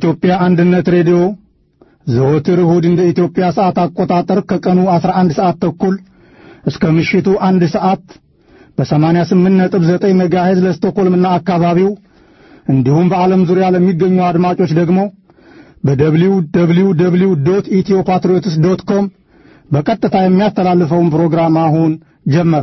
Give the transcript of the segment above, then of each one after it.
የኢትዮጵያ አንድነት ሬዲዮ ዘወትር እሁድ እንደ ኢትዮጵያ ሰዓት አቆጣጠር ከቀኑ 11 ሰዓት ተኩል እስከ ምሽቱ አንድ ሰዓት በ88.9 ሜጋሄዝ ለስቶኮልምና አካባቢው እንዲሁም በዓለም ዙሪያ ለሚገኙ አድማጮች ደግሞ በደብሊው ደብሊው ደብሊው ዶት ኢትዮ ፓትሪዮትስ ዶት ኮም በቀጥታ የሚያስተላልፈውን ፕሮግራም አሁን ጀመረ።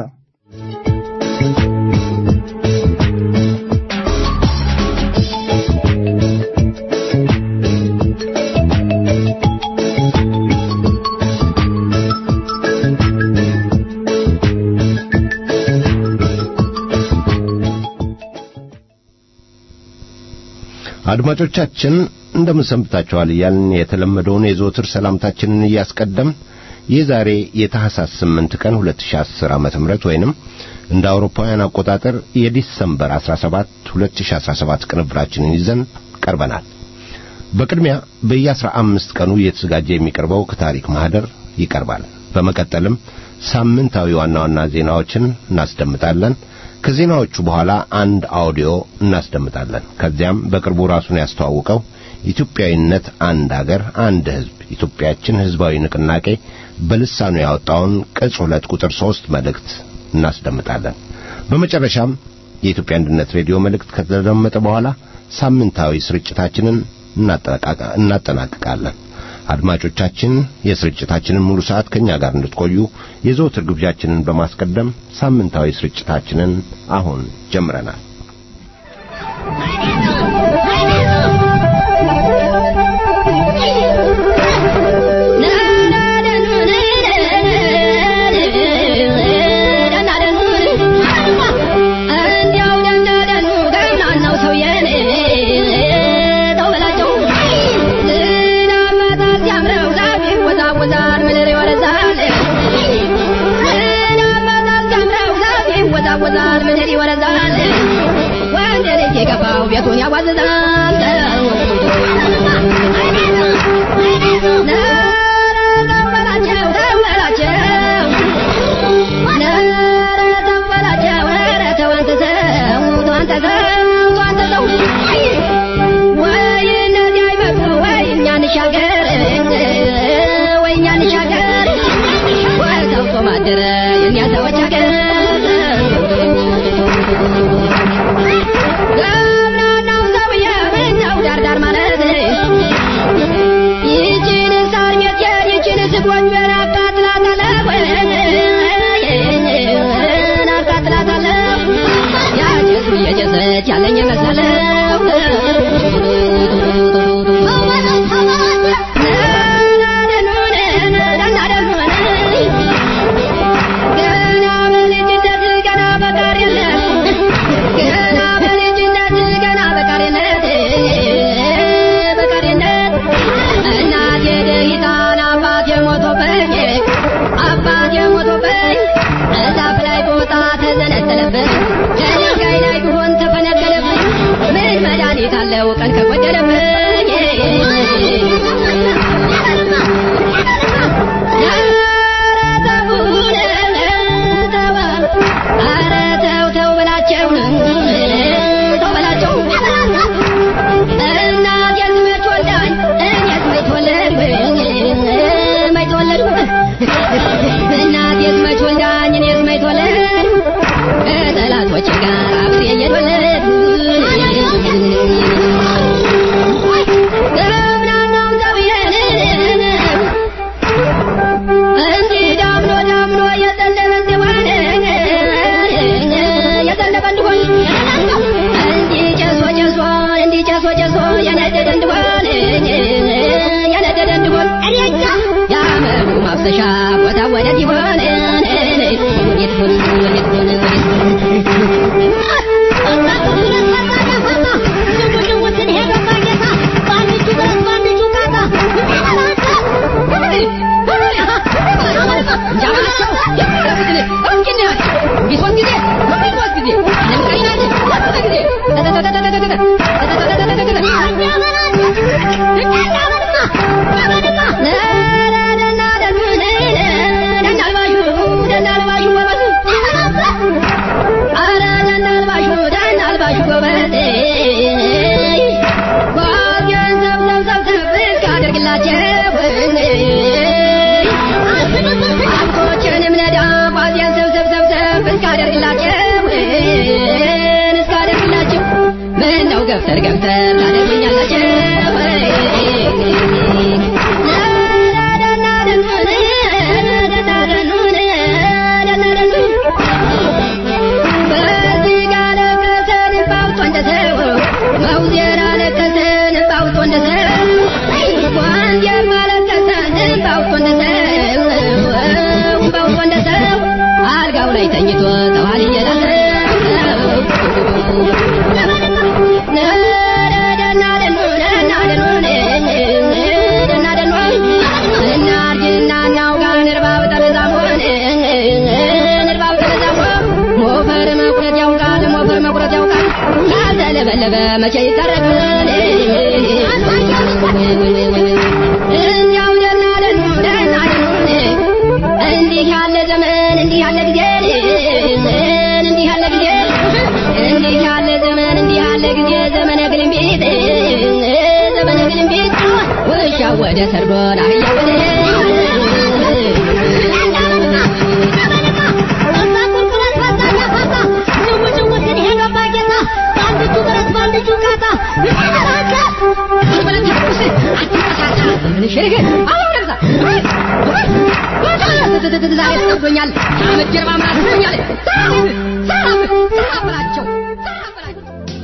አድማጮቻችን እንደምን ሰንብታችኋል እያልን የተለመደውን የዘወትር ሰላምታችንን እያስቀደም የዛሬ የታህሳስ 8 ቀን 2010 ዓመተ ምህረት ወይንም እንደ አውሮፓውያን አቆጣጠር የዲሰምበር 17 2017 ቅንብራችንን ይዘን ቀርበናል። በቅድሚያ በየ15 ቀኑ እየተዘጋጀ የሚቀርበው ከታሪክ ማህደር ይቀርባል። በመቀጠልም ሳምንታዊ ዋና ዋና ዜናዎችን እናስደምጣለን። ከዜናዎቹ በኋላ አንድ አውዲዮ እናስደምጣለን። ከዚያም በቅርቡ ራሱን ያስተዋውቀው ኢትዮጵያዊነት አንድ አገር አንድ ሕዝብ ኢትዮጵያችን ሕዝባዊ ንቅናቄ በልሳኑ ያወጣውን ቅጽ ሁለት ቁጥር ሦስት መልእክት እናስደምጣለን። በመጨረሻም የኢትዮጵያ አንድነት ሬዲዮ መልእክት ከተደመጠ በኋላ ሳምንታዊ ስርጭታችንን እናጠናቅቃለን። አድማጮቻችን የስርጭታችንን ሙሉ ሰዓት ከኛ ጋር እንድትቆዩ የዘወትር ግብዣችንን በማስቀደም ሳምንታዊ ስርጭታችንን አሁን ጀምረናል። ያወዛል ምድር ይወረዛል ወንድ ልጅ የገባው ቤቱን ያዋዝዛል እንሻገር ወይ እኛ እንሻገር ወይ ተውቶ ማደረ የእኛ ሰዎች ሀገር ገብናናው ሰውዬ ምነው ዳርዳር ማለት ይችን ሳር ቤቴን ይችን ስጎጆን አቃጥላታለሁ አቃጥላታለሁ ያጭሱ እየጨሰች ያለኝ መሰለው ገና በልጅነት ገና በቃሪነት ገና በልጅነት ገና በቃሪነት በቃሪነት እናቴ ደሂታን አባቴ ሞቶብኝ አባቴ ሞቶብኝ እዛፍ ላይ ቦታ ተዘነጠለብኝ ከድንጋይ ላይ ቢሆን ተፈነቀለብኝ ምን መድኃኒት አለው ቀን ከጎደለብኝ ኧረ ተው ተው በላቸው ተው በላቸው እናቴስ መች ወልዳኝ እኔስ መች ተወለድኩ መች ተወለድኩ እናቴስ መች ወልዳኝ እኔስ መች ተወለድኩ ከጠላቶቼ ጋር አብሬ እየተወለድኩ ገፍተር ገፍተር ታደርጉኛላችሁ በዚህ ጋር ለቀሰን ባውጦ እንደ ሰው መውዜር አለቀሰን ባውጦ እንደ ሰው ዋንጀር ባለቀሰን ባውጦ እንደ ሰው ባውጦ እንደ ሰው አልጋው ላይ ተኝቶ ተዋል ለበለበ መቼ ይታረቃል እኛው ደህና ደኑ ደህና ደኑ እንዲህ ያለ ዘመን እንዲህ ያለ ጊዜ እንዲህ ያለ ጊዜ እንዲህ ያለ ዘመን እንዲህ ያለ ጊዜ ዘመነ ግልምቢት ዘመነ ግልምቢት ውሻ ወደ ሰርዶን አህያ ወደ ዛሬ ጠብቶኛል ከዓመት ጀርባ ምራት ሆኛል ሰራፍ ሰራፍ በላቸው ሰራፍ በላቸው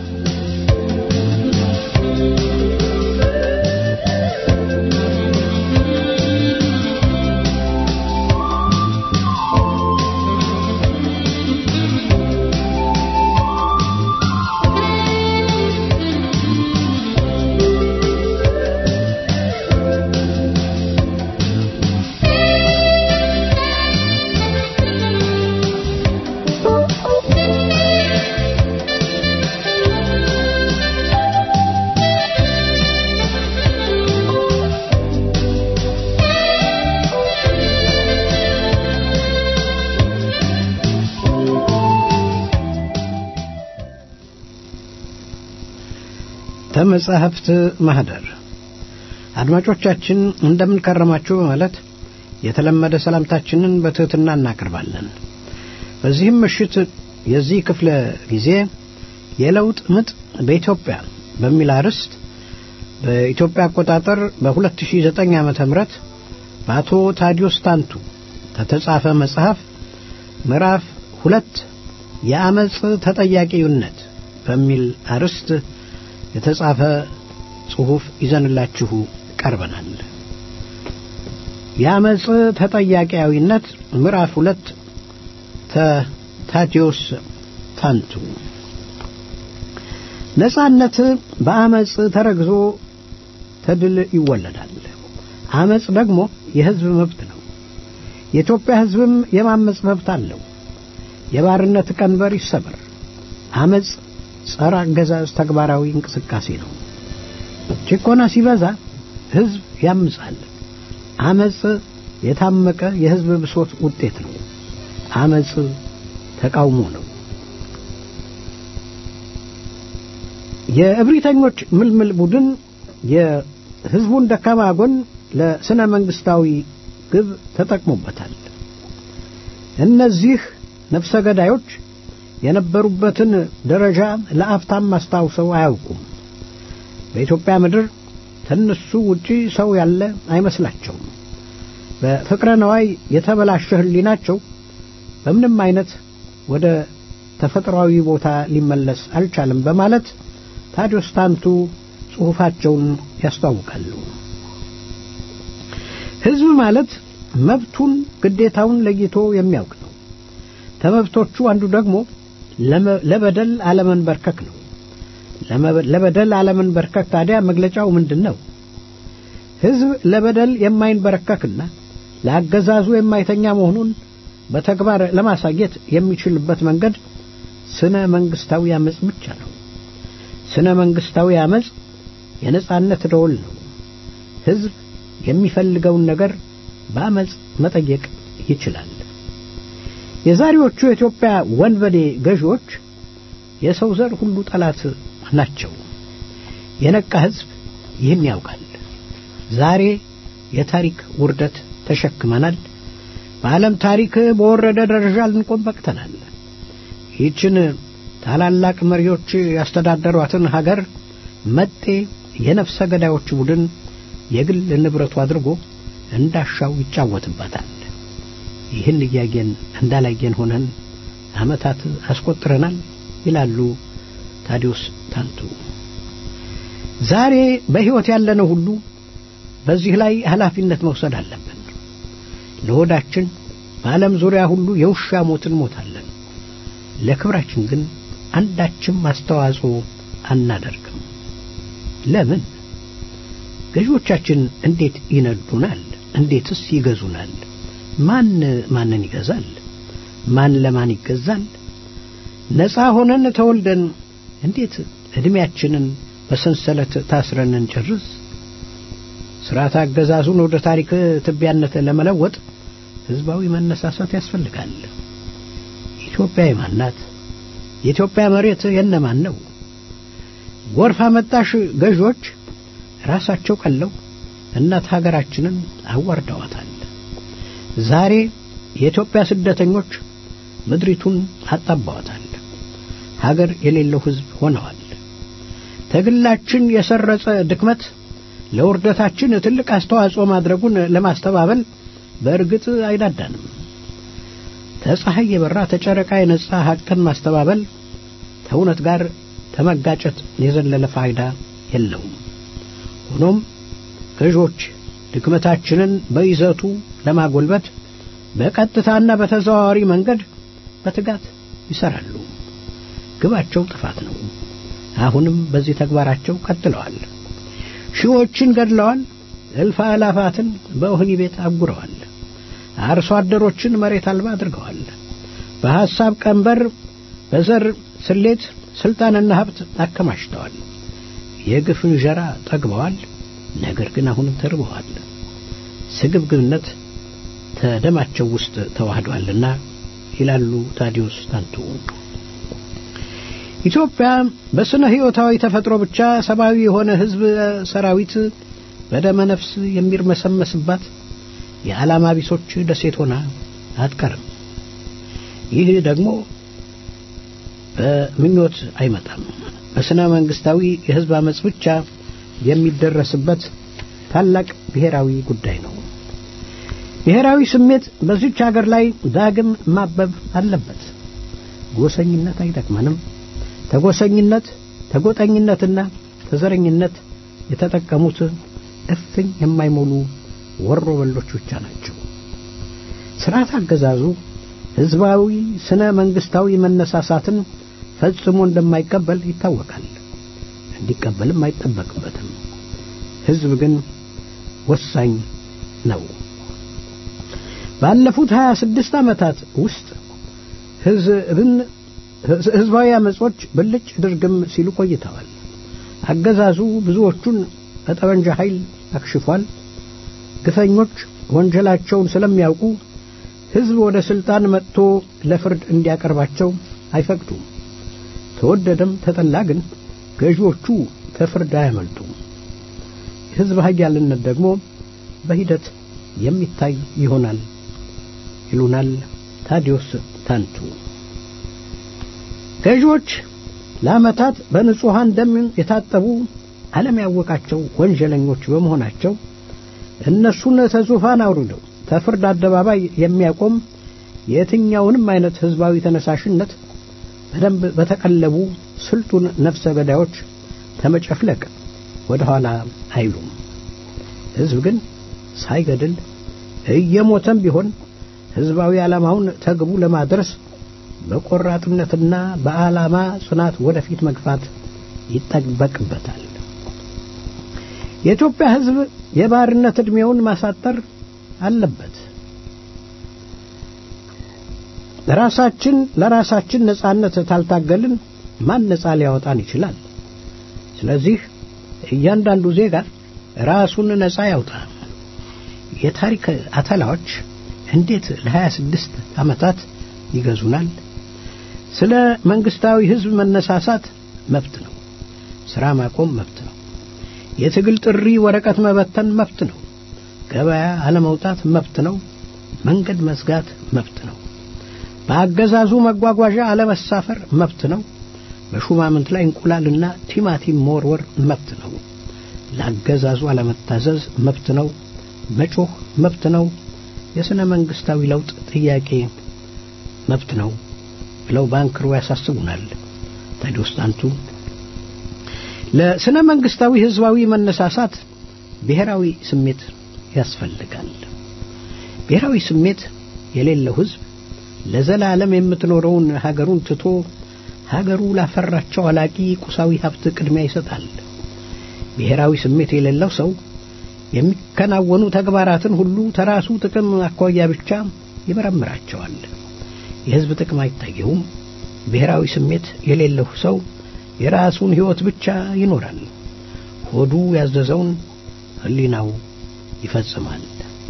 ተመጻሕፍት ማህደር አድማጮቻችን እንደምን ከረማችሁ በማለት የተለመደ ሰላምታችንን በትህትና እናቀርባለን። በዚህም ምሽት የዚህ ክፍለ ጊዜ የለውጥ ምጥ በኢትዮጵያ በሚል አርዕስት በኢትዮጵያ አቆጣጠር በ2009 ዓመተ ምህረት በአቶ ታዲዮስ ታንቱ ከተጻፈ መጽሐፍ ምዕራፍ ሁለት የአመፅ ተጠያቂነት በሚል አርዕስት የተጻፈ ጽሑፍ ይዘንላችሁ ቀርበናል። የአመፅ ተጠያቂያዊነት ምዕራፍ ሁለት ታዲዮስ ታንቱ ነጻነት በአመፅ ተረግዞ ተድል ይወለዳል። አመፅ ደግሞ የህዝብ መብት ነው። የኢትዮጵያ ህዝብም የማመፅ መብት አለው። የባርነት ቀንበር ይሰበር። አመፅ ጸረ አገዛዝ ተግባራዊ እንቅስቃሴ ነው። ጭቆና ሲበዛ ህዝብ ያምጻል። አመፅ የታመቀ የህዝብ ብሶት ውጤት ነው። አመፅ ተቃውሞ ነው። የእብሪተኞች ምልምል ቡድን የህዝቡን ደካማ ጎን ለስነ መንግስታዊ ግብ ተጠቅሞበታል። እነዚህ ነፍሰ ገዳዮች የነበሩበትን ደረጃ ለአፍታም አስታውሰው አያውቁም። በኢትዮጵያ ምድር ከእነሱ ውጪ ሰው ያለ አይመስላቸውም። በፍቅረ ነዋይ የተበላሸ ህሊናቸው በምንም አይነት ወደ ተፈጥሯዊ ቦታ ሊመለስ አልቻለም በማለት ታዲዮስ ታንቱ ጽሑፋቸውን ያስተዋውቃሉ። ህዝብ ማለት መብቱን ግዴታውን ለይቶ የሚያውቅ ነው። ከመብቶቹ አንዱ ደግሞ ለበደል አለመንበርከክ ነው። ለበደል አለመንበርከክ ታዲያ መግለጫው ምንድን ነው? ህዝብ ለበደል የማይንበረከክና ለአገዛዙ የማይተኛ መሆኑን በተግባር ለማሳየት የሚችልበት መንገድ ስነ መንግስታዊ አመፅ ብቻ ነው። ስነ መንግስታዊ አመፅ የነጻነት ደወል ነው። ህዝብ የሚፈልገውን ነገር በአመፅ መጠየቅ ይችላል። የዛሬዎቹ የኢትዮጵያ ወንበዴ ገዢዎች የሰው ዘር ሁሉ ጠላት ናቸው። የነቃ ህዝብ ይህን ያውቃል። ዛሬ የታሪክ ውርደት ተሸክመናል። በዓለም ታሪክ በወረደ ደረጃ ልንቆም በቅተናል። ይህችን ታላላቅ መሪዎች ያስተዳደሯትን ሀገር መጤ የነፍሰ ገዳዮች ቡድን የግል ንብረቱ አድርጎ እንዳሻው ይጫወትባታል። ይህን እያየን እንዳላየን ሆነን ዓመታት አስቆጥረናል ይላሉ ታዲዮስ ታንቱ። ዛሬ በሕይወት ያለነው ሁሉ በዚህ ላይ ኃላፊነት መውሰድ አለብን። ለሆዳችን በዓለም ዙሪያ ሁሉ የውሻ ሞት እንሞታለን። ለክብራችን ግን አንዳችም አስተዋጽኦ አናደርግም። ለምን? ገዢዎቻችን እንዴት ይነዱናል? እንዴትስ ይገዙናል? ማን ማንን ይገዛል? ማን ለማን ይገዛል? ነፃ ሆነን ተወልደን እንዴት ዕድሜያችንን በሰንሰለት ታስረን እንጨርስ? ስርዓት አገዛዙን ወደ ታሪክ ትቢያነት ለመለወጥ ህዝባዊ መነሳሳት ያስፈልጋል። ኢትዮጵያ የማን ናት? የኢትዮጵያ መሬት የነማን ነው? ጎርፍ አመጣሽ ገዢዎች ራሳቸው ቀለው እናት ሀገራችንን አዋርደዋታል። ዛሬ የኢትዮጵያ ስደተኞች ምድሪቱን አጣባዋታል። ሀገር የሌለው ህዝብ ሆነዋል። ትግላችን የሰረጸ ድክመት ለውርደታችን ትልቅ አስተዋጽኦ ማድረጉን ለማስተባበል በእርግጥ አይዳዳንም። ተፀሐይ የበራ ተጨረቃ የነጻ ሀቅን ማስተባበል ከእውነት ጋር ተመጋጨት የዘለለ ፋይዳ የለውም። ሆኖም ገዦች ድክመታችንን በይዘቱ ለማጎልበት በቀጥታና በተዘዋዋሪ መንገድ በትጋት ይሰራሉ። ግባቸው ጥፋት ነው። አሁንም በዚህ ተግባራቸው ቀጥለዋል። ሺዎችን ገድለዋል። እልፍ አላፋትን በወህኒ ቤት አጉረዋል። አርሶ አደሮችን መሬት አልባ አድርገዋል። በሐሳብ ቀንበር፣ በዘር ስሌት ስልጣንና ሀብት አከማችተዋል። የግፍ እንጀራ ጠግበዋል። ነገር ግን አሁንም ተርበዋል። ስግብግብነት ተደማቸው ውስጥ ተዋህዷልና ይላሉ ታዲዮስ ታንቱ። ኢትዮጵያ በስነ ሕይወታዊ ተፈጥሮ ብቻ ሰብአዊ የሆነ ሕዝብ ሰራዊት በደመ ነፍስ የሚርመሰመስባት የዓላማ ቢሶች ደሴት ሆና አትቀርም። ይህ ደግሞ በምኞት አይመጣም። በስነ መንግስታዊ የሕዝብ አመፅ ብቻ የሚደረስበት ታላቅ ብሔራዊ ጉዳይ ነው። ብሔራዊ ስሜት በዚች ሀገር ላይ ዳግም ማበብ አለበት። ጎሰኝነት አይጠቅመንም። ተጎሰኝነት፣ ተጎጠኝነትና ተዘረኝነት የተጠቀሙት እፍኝ የማይሞሉ ወሮ በሎች ብቻ ናቸው። ስርዓት አገዛዙ ህዝባዊ ስነ መንግስታዊ መነሳሳትን ፈጽሞ እንደማይቀበል ይታወቃል። እንዲቀበልም አይጠበቅበትም። ህዝብ ግን ወሳኝ ነው። ባለፉት 26 ዓመታት ውስጥ ህዝብን ህዝባዊ አመጾች ብልጭ ድርግም ሲሉ ቆይተዋል። አገዛዙ ብዙዎቹን በጠመንጃ ኃይል አክሽፏል። ግፈኞች ወንጀላቸውን ስለሚያውቁ ህዝብ ወደ ስልጣን መጥቶ ለፍርድ እንዲያቀርባቸው አይፈቅዱም። ተወደደም ተጠላ ግን ገዢዎቹ ከፍርድ አያመልጡም። የህዝብ ኃያልነት ደግሞ በሂደት የሚታይ ይሆናል ይሉናል ታዲዮስ ታንቱ። ገዢዎች ለዓመታት በንጹሐን ደም የታጠቡ ዓለም ያወቃቸው ወንጀለኞች በመሆናቸው እነሱን ተዙፋን አውርደው ተፍርድ አደባባይ የሚያቆም የትኛውንም አይነት ህዝባዊ ተነሳሽነት በደንብ በተቀለቡ ስልጡን ነፍሰ ገዳዮች ተመጨፍለቅ ወደ ኋላ አይሉም። ህዝብ ግን ሳይገድል እየሞተም ቢሆን ህዝባዊ ዓላማውን ተግቡ ለማድረስ በቆራጥነትና በዓላማ ጽናት ወደፊት መግፋት ይጠበቅበታል። የኢትዮጵያ ህዝብ የባርነት ዕድሜውን ማሳጠር አለበት። ራሳችን ለራሳችን ነጻነት ታልታገልን ማን ነጻ ሊያወጣን ይችላል? ስለዚህ እያንዳንዱ ዜጋ ራሱን ነጻ ያውጣ። የታሪክ አተላዎች እንዴት ለ26 ዓመታት ይገዙናል? ስለ መንግስታዊ ህዝብ መነሳሳት መብት ነው። ስራ ማቆም መብት ነው። የትግል ጥሪ ወረቀት መበተን መብት ነው። ገበያ አለመውጣት መብት ነው። መንገድ መዝጋት መብት ነው። በአገዛዙ መጓጓዣ አለመሳፈር መብት ነው። በሹማምንት ላይ እንቁላልና ቲማቲም መወርወር መብት ነው። ለአገዛዙ አለመታዘዝ መብት ነው። መጮህ መብት ነው። የሥነ መንግሥታዊ ለውጥ ጥያቄ መብት ነው ብለው በአንክሮ ያሳስቡናል። ታዲዮስ ታንቱ ለሥነ መንግሥታዊ ሕዝባዊ መነሳሳት ብሔራዊ ስሜት ያስፈልጋል። ብሔራዊ ስሜት የሌለው ሕዝብ ለዘላለም የምትኖረውን ሀገሩን ትቶ ሀገሩ ላፈራቸው አላቂ ቁሳዊ ሀብት ቅድሚያ ይሰጣል። ብሔራዊ ስሜት የሌለው ሰው የሚከናወኑ ተግባራትን ሁሉ ተራሱ ጥቅም አኳያ ብቻ ይመረምራቸዋል። የሕዝብ ጥቅም አይታየውም። ብሔራዊ ስሜት የሌለው ሰው የራሱን ሕይወት ብቻ ይኖራል። ሆዱ ያዘዘውን ሕሊናው ይፈጽማል።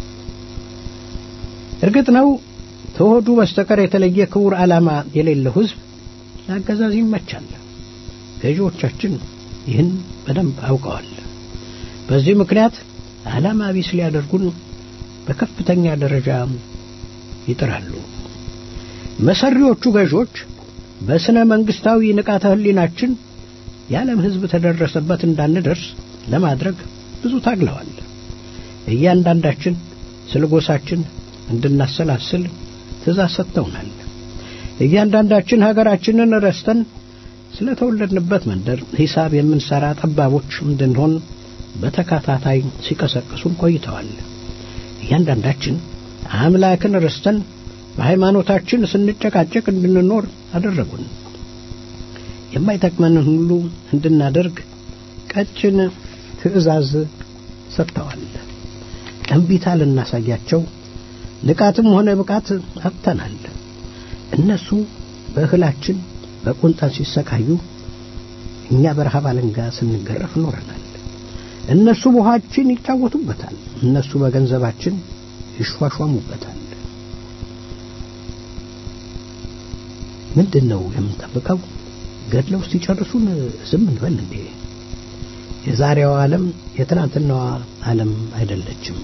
እርግጥ ነው ከሆዱ በስተቀር የተለየ ክቡር ዓላማ የሌለው ሕዝብ ለአገዛዝ ይመቻል። ገዢዎቻችን ይህን በደንብ አውቀዋል። በዚህ ምክንያት ዓላማ ቢስ ሊያደርጉን በከፍተኛ ደረጃ ይጥራሉ። መሰሪዎቹ ገዢዎች በስነ መንግስታዊ ንቃተ ህሊናችን የዓለም ሕዝብ ተደረሰበት እንዳንደርስ ለማድረግ ብዙ ታግለዋል። እያንዳንዳችን ስለ ጎሳችን እንድናሰላስል ትእዛዝ ሰጥተውናል። እያንዳንዳችን ሀገራችንን ረስተን ስለ ተወለድንበት መንደር ሂሳብ የምንሰራ ጠባቦች እንድንሆን በተከታታይ ሲቀሰቅሱን ቆይተዋል። እያንዳንዳችን አምላክን ረስተን በሃይማኖታችን ስንጨቃጨቅ እንድንኖር አደረጉን። የማይጠቅመንን ሁሉ እንድናደርግ ቀጭን ትእዛዝ ሰጥተዋል። እምቢታ ልናሳያቸው ንቃትም ሆነ ብቃት አጥተናል። እነሱ በእህላችን በቁንጣን ሲሰቃዩ፣ እኛ በረሃብ አለንጋ ስንገረፍ ኖረናል። እነሱ በውሃችን ይጫወቱበታል፣ እነሱ በገንዘባችን ይሿሿሙበታል። ምንድን ነው የምንጠብቀው? ገድለው ሲጨርሱን ዝም እንበል እንዴ? የዛሬዋ ዓለም የትናንትናዋ ዓለም አይደለችም።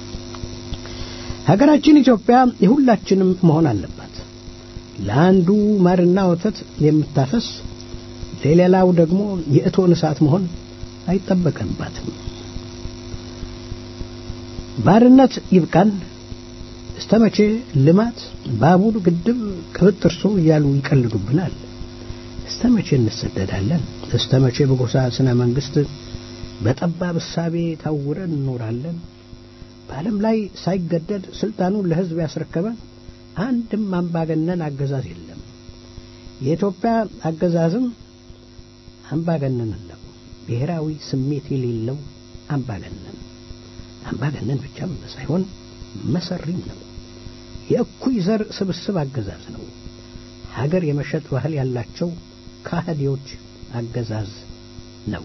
ሀገራችን ኢትዮጵያ የሁላችንም መሆን አለባት። ለአንዱ ማርና ወተት የምታፈስ ለሌላው ደግሞ የእቶን እሳት መሆን አይጠበቅባትም። ባርነት ይብቃን። እስተ መቼ ልማት፣ ባቡር፣ ግድብ፣ ቅብጥርሶ እያሉ ይቀልዱብናል? እስተ መቼ እንሰደዳለን? እስተ መቼ በጎሳ ስነ መንግስት በጠባብ እሳቤ ታውረን እንኖራለን? በዓለም ላይ ሳይገደድ ስልጣኑን ለሕዝብ ያስረከበ አንድም አምባገነን አገዛዝ የለም። የኢትዮጵያ አገዛዝም አምባገነን ነው። ብሔራዊ ስሜት የሌለው አምባገነን አምባገነን ብቻም ሳይሆን መሰሪም ነው። የእኩይ ዘር ስብስብ አገዛዝ ነው። ሀገር የመሸጥ ባህል ያላቸው ካህዲዎች አገዛዝ ነው።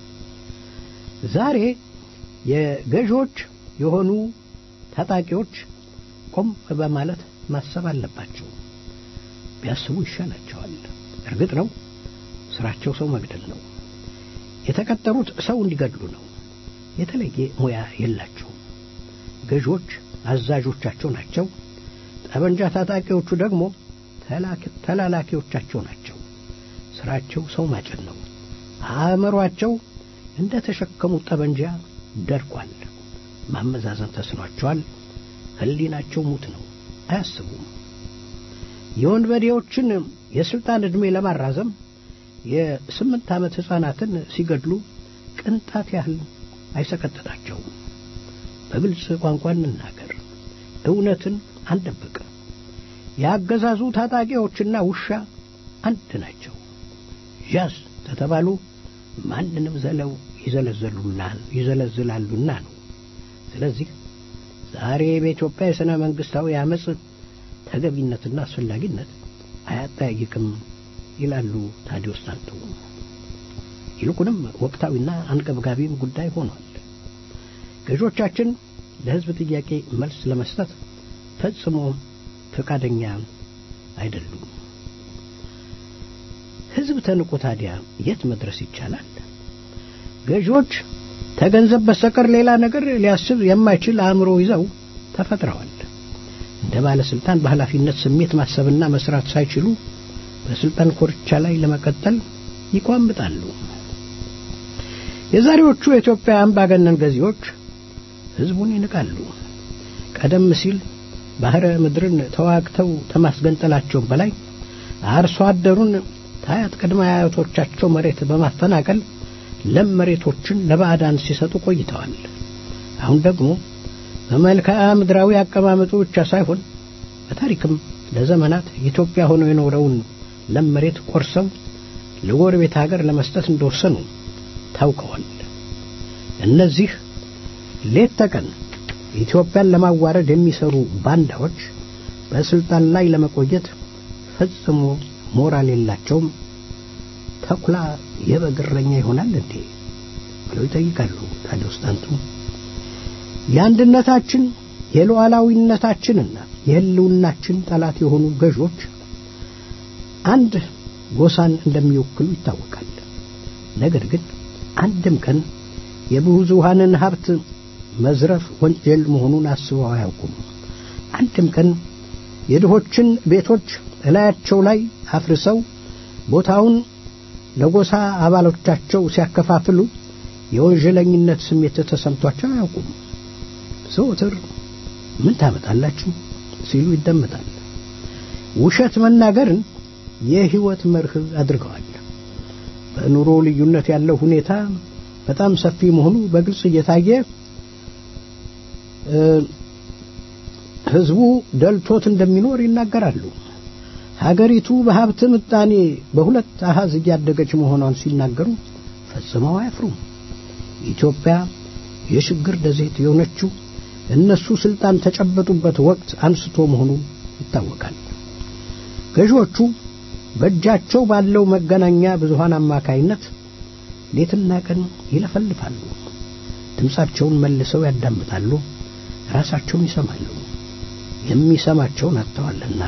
ዛሬ የገዢዎች የሆኑ ታጣቂዎች ቆም በማለት ማሰብ አለባቸው። ቢያስቡ ይሻላቸዋል። እርግጥ ነው ስራቸው ሰው መግደል ነው። የተቀጠሩት ሰው እንዲገድሉ ነው። የተለየ ሙያ የላቸውም። ገዢዎች አዛዦቻቸው ናቸው። ጠበንጃ ታጣቂዎቹ ደግሞ ተላላኪዎቻቸው ናቸው። ስራቸው ሰው ማጨድ ነው። አእምሯቸው እንደ ተሸከሙት ጠበንጃ ደርቋል። ማመዛዘን ተስኗቸዋል። ሕሊናቸው ሙት ነው። አያስቡም። የወንበዴዎችን የስልጣን ዕድሜ ለማራዘም የስምንት ዓመት ሕፃናትን ሲገድሉ ቅንጣት ያህል አይሰቀጥጣቸውም። በግልጽ ቋንቋ እንናገር፣ እውነትን አንደብቅ። የአገዛዙ ታጣቂዎችና ውሻ አንድ ናቸው። ዣዝ ተተባሉ ማንንም ዘለው ይዘለዘሉናል ይዘለዝላሉና ነው። ስለዚህ ዛሬ በኢትዮጵያ የሥነ መንግሥታዊ አመፅ ተገቢነትና አስፈላጊነት አያጠያይቅም ይላሉ ታዲዮስ ታንቱ። ይልቁንም ወቅታዊና አንገብጋቢም ጉዳይ ሆኗል። ገዦቻችን ለሕዝብ ጥያቄ መልስ ለመስጠት ፈጽሞ ፈቃደኛ አይደሉም። ሕዝብ ተንቆ ታዲያ የት መድረስ ይቻላል? ገዢዎች ከገንዘብ በስተቀር ሌላ ነገር ሊያስብ የማይችል አእምሮ ይዘው ተፈጥረዋል። እንደ ባለስልጣን በኃላፊነት ስሜት ማሰብና መስራት ሳይችሉ በስልጣን ኮርቻ ላይ ለመቀጠል ይቋምጣሉ። የዛሬዎቹ የኢትዮጵያ አምባገነን ገዢዎች ሕዝቡን ይንቃሉ። ቀደም ሲል ባህረ ምድርን ተዋግተው ከማስገንጠላቸውም በላይ አርሶ አደሩን ታያት ቅድመ አያቶቻቸው መሬት በማፈናቀል ለም መሬቶችን ለባዕዳን ሲሰጡ ቆይተዋል። አሁን ደግሞ በመልክዓ ምድራዊ አቀማመጡ ብቻ ሳይሆን በታሪክም ለዘመናት ኢትዮጵያ ሆኖ የኖረውን ለም መሬት ቆርሰው ለጎረቤት ሀገር ለመስጠት እንደወሰኑ ታውቀዋል። እነዚህ ሌት ተቀን ኢትዮጵያን ለማዋረድ የሚሰሩ ባንዳዎች በስልጣን ላይ ለመቆየት ፈጽሞ ሞራል የላቸውም። ተኩላ የበግ እረኛ ይሆናል እንዴ ብለው ይጠይቃሉ። ታዲያስ አንቱ የአንድነታችን የሉዓላዊነታችንና የሕልውናችን ጠላት የሆኑ ገዦች አንድ ጎሳን እንደሚወክሉ ይታወቃል። ነገር ግን አንድም ቀን የብዙሃንን ሀብት መዝረፍ ወንጀል መሆኑን አስበው አያውቁም። አንድም ቀን የድሆችን ቤቶች እላያቸው ላይ አፍርሰው ቦታውን ለጎሳ አባሎቻቸው ሲያከፋፍሉ የወንጀለኝነት ስሜት ተሰምቷቸው አያውቁም። ዘወትር ምን ታመጣላችሁ ሲሉ ይደመጣል። ውሸት መናገርን የሕይወት መርህ አድርገዋል። በኑሮ ልዩነት ያለው ሁኔታ በጣም ሰፊ መሆኑ በግልጽ እየታየ ሕዝቡ ደልቶት እንደሚኖር ይናገራሉ። ሀገሪቱ በሀብት ምጣኔ በሁለት አሃዝ እያደገች መሆኗን ሲናገሩ ፈጽመው አያፍሩም። ኢትዮጵያ የችግር ደሴት የሆነችው እነሱ ስልጣን ተጨበጡበት ወቅት አንስቶ መሆኑ ይታወቃል። ገዢዎቹ በእጃቸው ባለው መገናኛ ብዙሃን አማካይነት ሌትና ቀን ይለፈልፋሉ። ድምፃቸውን መልሰው ያዳምጣሉ፣ ራሳቸውን ይሰማሉ። የሚሰማቸውን አጥተዋልና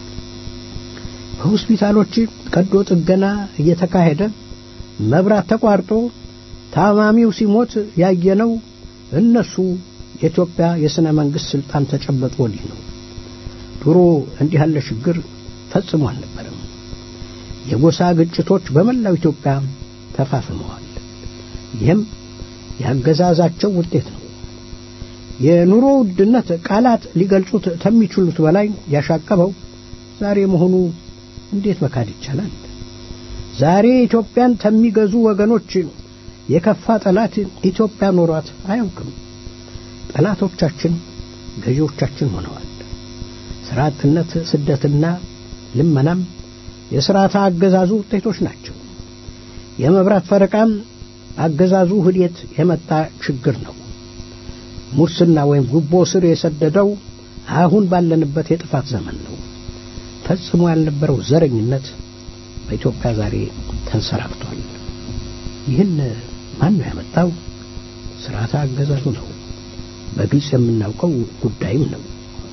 በሆስፒታሎች ቀዶ ጥገና እየተካሄደ መብራት ተቋርጦ ታማሚው ሲሞት ያየነው እነሱ የኢትዮጵያ የሥነ መንግሥት ሥልጣን ተጨበጡ ወዲህ ነው። ድሮ እንዲህ ያለ ችግር ፈጽሞ አልነበረም። የጎሳ ግጭቶች በመላው ኢትዮጵያ ተፋፍመዋል። ይህም ያገዛዛቸው ውጤት ነው። የኑሮ ውድነት ቃላት ሊገልጹት ከሚችሉት በላይ ያሻቀበው ዛሬ መሆኑ እንዴት መካድ ይቻላል? ዛሬ ኢትዮጵያን ከሚገዙ ወገኖች የከፋ ጠላት ኢትዮጵያ ኖሯት አያውቅም። ጠላቶቻችን ገዢዎቻችን ሆነዋል። ሥራ አጥነት፣ ስደትና ልመናም የሥርዓተ አገዛዙ ውጤቶች ናቸው። የመብራት ፈረቃም አገዛዙ ህዴት የመጣ ችግር ነው። ሙስና ወይም ጉቦ ስር የሰደደው አሁን ባለንበት የጥፋት ዘመን ነው። ፈጽሞ ያልነበረው ዘረኝነት በኢትዮጵያ ዛሬ ተንሰራፍቷል። ይህን ማን ነው ያመጣው? ስርዓተ አገዛዙ ነው። በግልጽ የምናውቀው ጉዳይም ነው።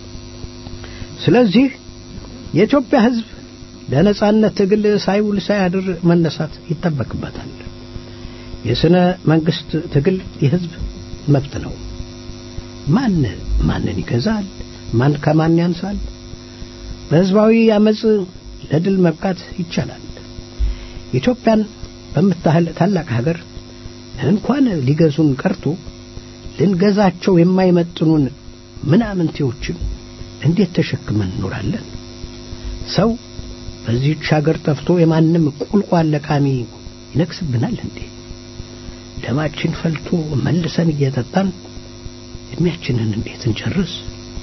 ስለዚህ የኢትዮጵያ ሕዝብ ለነጻነት ትግል ሳይውል ሳያድር መነሳት ይጠበቅበታል። የሥነ መንግሥት ትግል የሕዝብ መብት ነው። ማን ማንን ይገዛል? ማን ከማን ያንሳል? በሕዝባዊ አመፅ ለድል መብቃት ይቻላል። ኢትዮጵያን በምታህል ታላቅ ሀገር እንኳን ሊገዙን ቀርቶ ልንገዛቸው የማይመጥኑን ምናምንቴዎችን እንዴት ተሸክመን እንኖራለን? ሰው በዚህች ሀገር ጠፍቶ የማንም ቁልቋል ለቃሚ ይነግስብናል እንዴ? ደማችን ፈልቶ መልሰን እየጠጣን እድሜያችንን እንዴት እንጨርስ?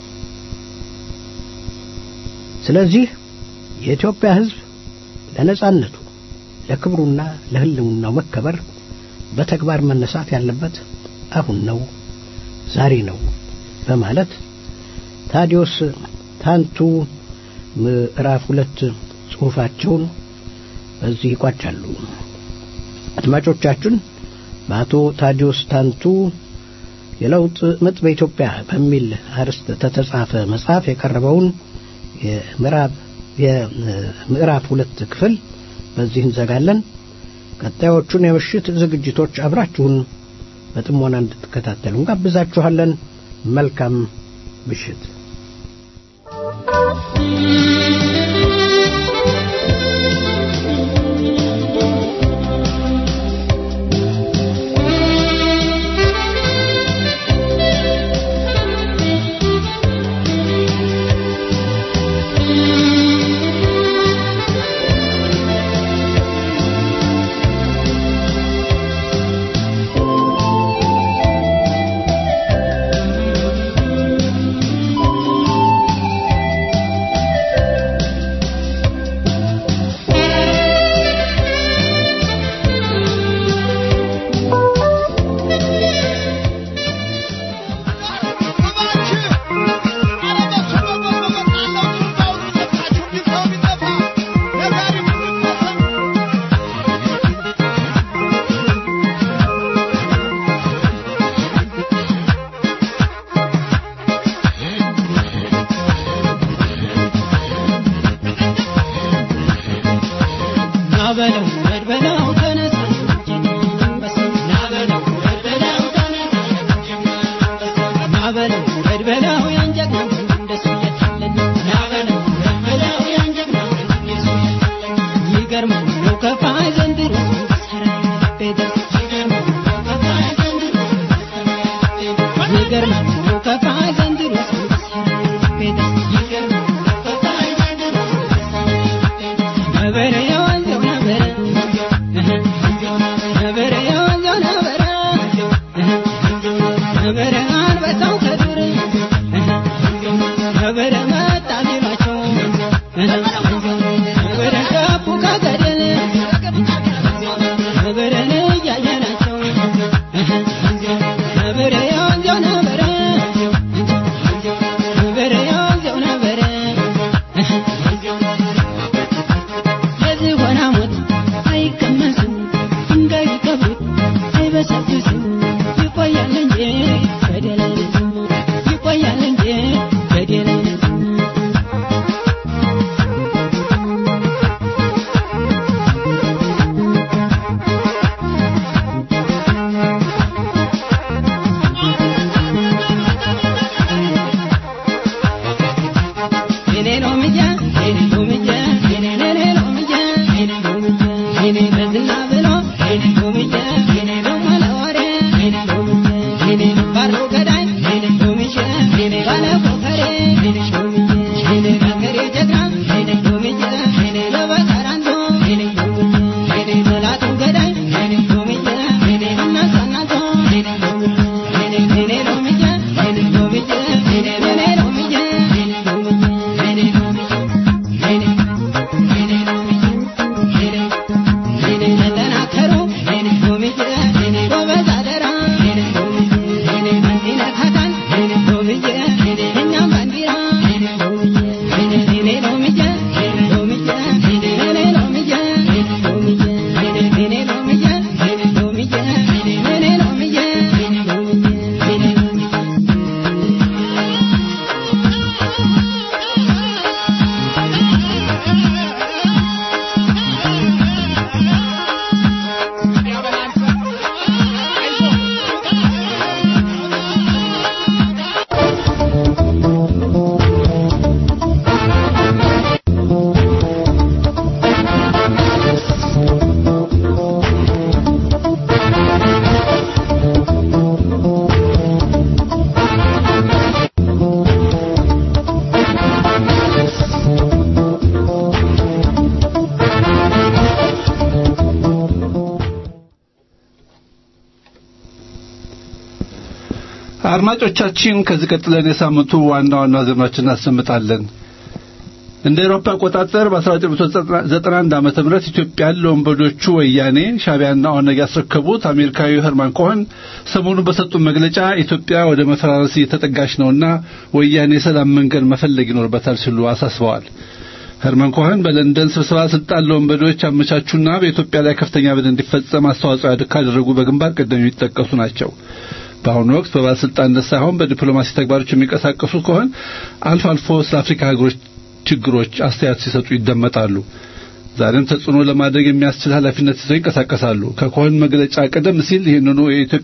ስለዚህ የኢትዮጵያ ሕዝብ ለነጻነቱ ለክብሩና ለሕልውናው መከበር በተግባር መነሳት ያለበት አሁን ነው፣ ዛሬ ነው በማለት ታዲዮስ ታንቱ ምዕራፍ ሁለት ጽሑፋቸውን በዚህ ይቋጫሉ። አድማጮቻችን በአቶ ታዲዮስ ታንቱ የለውጥ ምጥ በኢትዮጵያ በሚል አርዕስት ተተጻፈ መጽሐፍ የቀረበውን የምዕራብ የምዕራፍ ሁለት ክፍል በዚህ እንዘጋለን። ቀጣዮቹን የምሽት ዝግጅቶች አብራችሁን በጥሞና እንድትከታተሉ እንጋብዛችኋለን። መልካም ምሽት። Thank you. ናበለው በለው ተነሳ ናበለው በለው ናበለው በለው ያንጀት እንደሱ የታለን ናበለው በለው ያንጀት እንደሱ የታለን ይገርመው ነው ከፋይ ዘንድሮ ሰራ ቤደስ ይገርመው ነው ከፋይ ዘንድሮ ይገርመው ነው ከፋይ ዘንድሮ ሰራ ቤደስ ይገርመው ነው ከፋይ ዘንድሮ ነበረ የወንዘው ነበረ ነበረ የወንዘው ነበረ ነበረ አንበሳው ከዱር ነበረ መጣ ቢሏቸው ነበረ ገቡ ከገደል ነበረን እያየናቸው ነበረ የወንዘው ነበረ ነበረ የወንዘው ነበረ የዝሆን ሞት አይቀመስም ድንጋይ ቢቀብሩት አይበሰብስም ይቆያል እንጂ ገደል አይነትም ይቆያል እንጂ ገደል አይነትም የኔ ሎምያ የኔ ሎምያ የኔ የኔ ሎምያ የኔ ሎምያ የኔ በዝና ብሎ የኔ ሎምያ የኔ ሎማላ ወሬ የኔ ሎምያ የኔ ባሮ ገዳይ የኔ ሎምያ የኔ ባለ ኮፈሬ የኔ ሎምያ የኔ ገገሬ ጀግና የኔ ሎምያ የኔ ለበቀራንዶ የኔ ሎምያ የኔ መላቱ ገዳይ የኔ ሎምያ የኔ እናሳናቶ የኔ ሎምያ የኔ የኔ ሎምያ የኔ ሎምያ የኔ የኔ ሎምያ የኔ ሎምያ የኔ ሎምያ የኔ የኔ ሎምያ የኔ የኔ ተጠናከሩ የኔ ሎምያ የኔ ጎበዝ አደራ የኔ ሎምያ የኔ እንዲነካካን የኔ ሎምያ የኔ እኛም ባንዲራ የኔ ሎምያ የኔ የኔ ሎምያ የኔ ሎምያ የኔ የኔ ሎምያ የኔ ሎምያ የኔ የኔ ሎምያ የኔ ሎምያ የኔ የኔ ሎምያ የኔ ሎምያ የኔ ሎምያ አድማጮቻችን ከዚህ ቀጥለን የሳምንቱ ዋና ዋና ዜናዎችን እናሰምጣለን። እንደ አውሮፓ አቆጣጠር በ1991 ዓመተ ምህረት ኢትዮጵያን ለወንበዶቹ ወያኔ ሻዕቢያና ኦነግ ያስረከቡት አሜሪካዊው ሄርማን ኮኸን ሰሞኑን በሰጡት መግለጫ ኢትዮጵያ ወደ መፈራረስ እየተጠጋች ነውና ወያኔ የሰላም መንገድ መፈለግ ይኖርበታል ሲሉ አሳስበዋል። ሄርማን ኮኸን በለንደን ስብሰባ ስልጣን ለወንበዶች አመቻቹና በኢትዮጵያ ላይ ከፍተኛ በደል እንዲፈጸም አስተዋጽኦ ካደረጉ በግንባር ቀደም የሚጠቀሱ ናቸው። በአሁኑ ወቅት በባለስልጣንነት ሳይሆን በዲፕሎማሲ ተግባሮች የሚንቀሳቀሱ ከሆን አልፎ አልፎ ስለ አፍሪካ ሀገሮች ችግሮች አስተያየት ሲሰጡ ይደመጣሉ። ዛሬም ተጽዕኖ ለማድረግ የሚያስችል ኃላፊነት ይዘው ይንቀሳቀሳሉ። ከኮሆን መግለጫ ቀደም ሲል ይህንኑ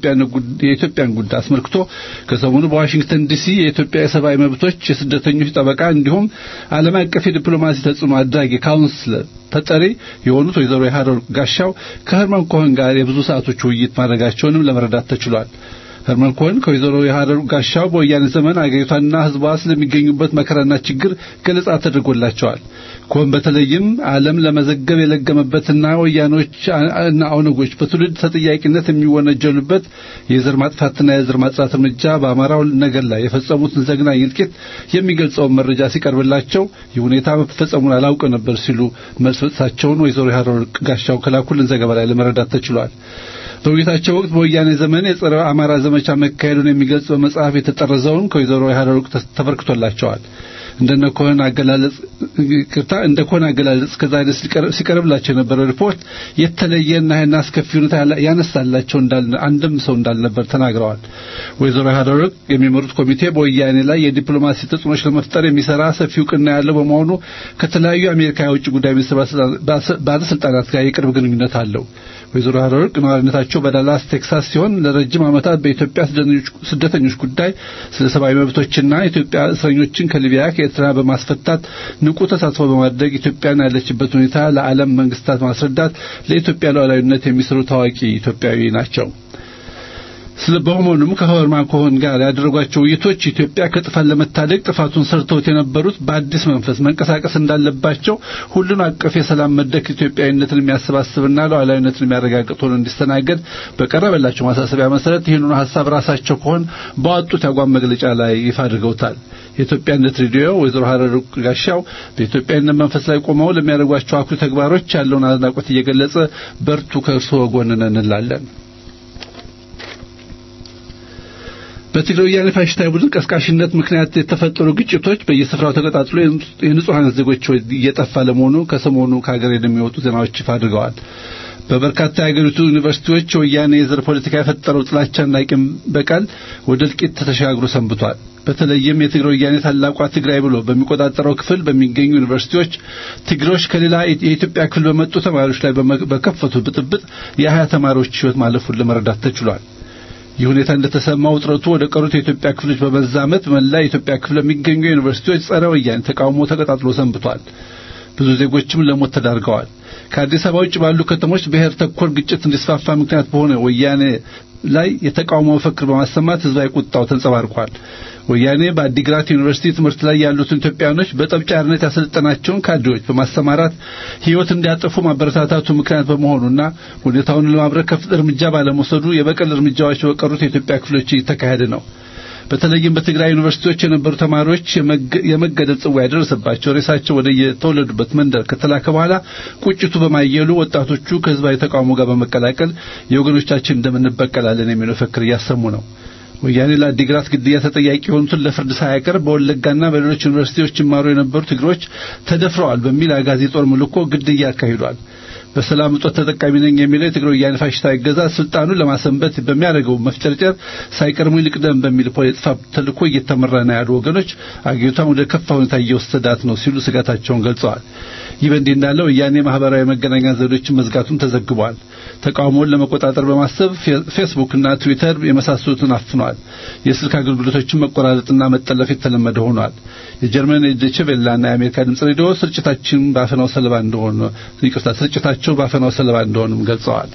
የኢትዮጵያን ጉዳይ አስመልክቶ ከሰሞኑ በዋሽንግተን ዲሲ የኢትዮጵያ የሰብአዊ መብቶች የስደተኞች ጠበቃ እንዲሁም ዓለም አቀፍ የዲፕሎማሲ ተጽዕኖ አድራጊ ካውንስለር ተጠሪ የሆኑት ወይዘሮ የሀረር ጋሻው ከህርማን ኮሆን ጋር የብዙ ሰዓቶች ውይይት ማድረጋቸውንም ለመረዳት ተችሏል። ህርመን ኮሄን ከወይዘሮ የሀረር ጋሻው በወያኔ ዘመን አገሪቷና ህዝቧ ስለሚገኙበት መከራና ችግር ገለጻ ተደርጎላቸዋል። ኮሄን በተለይም ዓለም ለመዘገብ የለገመበትና ወያኖች እና ኦነጎች በትውልድ ተጠያቂነት የሚወነጀሉበት የዘር ማጥፋትና የዘር ማጽዳት እርምጃ በአማራው ነገር ላይ የፈጸሙትን ዘግናኝ እልቂት የሚገልጸውን መረጃ ሲቀርብላቸው ይህ ሁኔታ መፈጸሙን አላውቅ ነበር ሲሉ መልስ መስጠታቸውን ወይዘሮ የሀረር ጋሻው ከላኩልን ዘገባ ላይ ለመረዳት ተችሏል። በውይይታቸው ወቅት በወያኔ ዘመን የጸረ አማራ ዘመቻ መካሄዱን የሚገልጽ በመጽሐፍ የተጠረዘውን ከወይዘሮ የሀረሩቅ ተበርክቶላቸዋል። እንደነ ኮሄን አገላለጽ ቅርታ እንደ ኮሄን አገላለጽ ከዛ አይነት ሲቀርብላቸው የነበረው ሪፖርት የተለየና ይህን አስከፊ ሁኔታ ያነሳላቸው እንዳል አንድም ሰው እንዳልነበር ተናግረዋል። ወይዘሮ ሀደረግ የሚመሩት ኮሚቴ በወያኔ ላይ የዲፕሎማሲ ተጽዕኖች ለመፍጠር የሚሰራ ሰፊ እውቅና ያለው በመሆኑ ከተለያዩ የአሜሪካ የውጭ ጉዳይ ሚኒስትር ባለስልጣናት ጋር የቅርብ ግንኙነት አለው። ወይዘሮ ሀረርቅ ነዋሪነታቸው በዳላስ ቴክሳስ ሲሆን ለረጅም ዓመታት በኢትዮጵያ ስደተኞች ጉዳይ ስለ ሰብአዊ መብቶችና ኢትዮጵያ እስረኞችን ከሊቢያ ከኤርትራ በማስፈታት ንቁ ተሳትፎ በማድረግ ኢትዮጵያን ያለችበት ሁኔታ ለዓለም መንግስታት ማስረዳት ለኢትዮጵያ ሉዓላዊነት የሚሰሩ ታዋቂ ኢትዮጵያዊ ናቸው። ስለ በመሆኑም ከሆርማን ኮሆን ጋር ያደረጓቸው ውይይቶች ኢትዮጵያ ከጥፋት ለመታደግ ጥፋቱን ሰርተውት የነበሩት በአዲስ መንፈስ መንቀሳቀስ እንዳለባቸው ሁሉን አቀፍ የሰላም መድረክ ኢትዮጵያዊነትን የሚያሰባስብና ሉዓላዊነትን የሚያረጋግጥ ሆኖ እንዲስተናገድ በቀረበላቸው ማሳሰቢያ መሰረት ይህንኑ ሀሳብ ራሳቸው ከሆን በወጡት ያቋም መግለጫ ላይ ይፋ አድርገውታል። የኢትዮጵያነት ሬዲዮ ወይዘሮ ሀረር ጋሻው በኢትዮጵያዊነት መንፈስ ላይ ቆመው ለሚያደርጓቸው አኩሪ ተግባሮች ያለውን አድናቆት እየገለጸ በርቱ፣ ከእርስዎ ጎን ነን እንላለን። በትግራይ ወያኔ ፋሽስታዊ ቡድን ቀስቃሽነት ምክንያት የተፈጠሩ ግጭቶች በየስፍራው ተቀጣጥሎ የንጹሐን ዜጎች እየጠፋ ለመሆኑ ከሰሞኑ ከሀገር የሚወጡ ዜናዎች ይፋ አድርገዋል። በበርካታ የሀገሪቱ ዩኒቨርሲቲዎች የወያኔ የዘር ፖለቲካ የፈጠረው ጥላቻና ቂም በቀል ወደ እልቂት ተሻግሮ ሰንብቷል። በተለይም የትግራይ ወያኔ ታላቋ ትግራይ ብሎ በሚቆጣጠረው ክፍል በሚገኙ ዩኒቨርሲቲዎች ትግሮች ከሌላ የኢትዮጵያ ክፍል በመጡ ተማሪዎች ላይ በከፈቱ ብጥብጥ የሀያ ተማሪዎች ሕይወት ማለፉን ለመረዳት ተችሏል። ይህ ሁኔታ እንደተሰማ ውጥረቱ ወደ ቀሩት የኢትዮጵያ ክፍሎች በመዛመት መላ የኢትዮጵያ ክፍል የሚገኙ ዩኒቨርሲቲዎች ጸረ ወያኔ ተቃውሞ ተቀጣጥሎ ሰንብቷል። ብዙ ዜጎችም ለሞት ተዳርገዋል። ከአዲስ አበባ ውጭ ባሉ ከተሞች ብሔር ተኮር ግጭት እንዲስፋፋ ምክንያት በሆነ ወያኔ ላይ የተቃውሞ መፈክር በማሰማት ህዝባዊ ቁጣው ተንጸባርቋል። ወያኔ በአዲግራት ዩኒቨርሲቲ ትምህርት ላይ ያሉትን ኢትዮጵያውያኖች በጠብጫሪነት ያሰለጠናቸውን ካድሬዎች በማሰማራት ህይወት እንዲያጠፉ ማበረታታቱ ምክንያት በመሆኑና ሁኔታውን ለማብረድ ከፍት እርምጃ ባለመውሰዱ የበቀል እርምጃዎች በቀሩት የኢትዮጵያ ክፍሎች እየተካሄደ ነው። በተለይም በትግራይ ዩኒቨርሲቲዎች የነበሩ ተማሪዎች የመገደል ጽዋ ያደረሰባቸው ሬሳቸው ወደ የተወለዱበት መንደር ከተላከ በኋላ ቁጭቱ በማየሉ ወጣቶቹ ከህዝባዊ ተቃውሞ ጋር በመቀላቀል የወገኖቻችን እንደምንበቀላለን የሚል መፈክር እያሰሙ ነው። ወያኔ ለአዲግራት ግድያ ተጠያቂ የሆኑትን ለፍርድ ሳያቀርብ በወለጋና በሌሎች ዩኒቨርሲቲዎች ይማሩ የነበሩ ትግሮች ተደፍረዋል በሚል አጋዚ ጦር ምልኮ ግድያ አካሂዷል። በሰላም እጦት ተጠቃሚ ነኝ የሚለው የትግራይ ወያኔ ፋሽስታዊ አገዛዝ ስልጣኑን ለማሰንበት በሚያደርገው መፍጨርጨር ሳይቀድሙ ይልቅደም በሚል ፖለቲካ ተልእኮ እየተመራ ነው ያሉ ወገኖች አገሪቷን ወደ ከፋ ሁኔታ እየወሰዳት ነው ሲሉ ስጋታቸውን ገልጸዋል። ይህ በእንዲህ እንዳለ ወያኔ ማህበራዊ መገናኛ ዘዴዎችን መዝጋቱን ተዘግቧል። ተቃውሞውን ለመቆጣጠር በማሰብ ፌስቡክና ትዊተር የመሳሰሉትን አፍኗል። የስልክ አገልግሎቶችን መቆራረጥና መጠለፍ የተለመደ ሆኗል። የጀርመን ዶይቼ ቬለና የአሜሪካ ድምጽ ሬዲዮ ስርጭታችን በአፈናው ሰለባ እንደሆነ ይቅርታ ስርጭታቸው በአፈናው ሰለባ እንደሆኑም ገልጸዋል።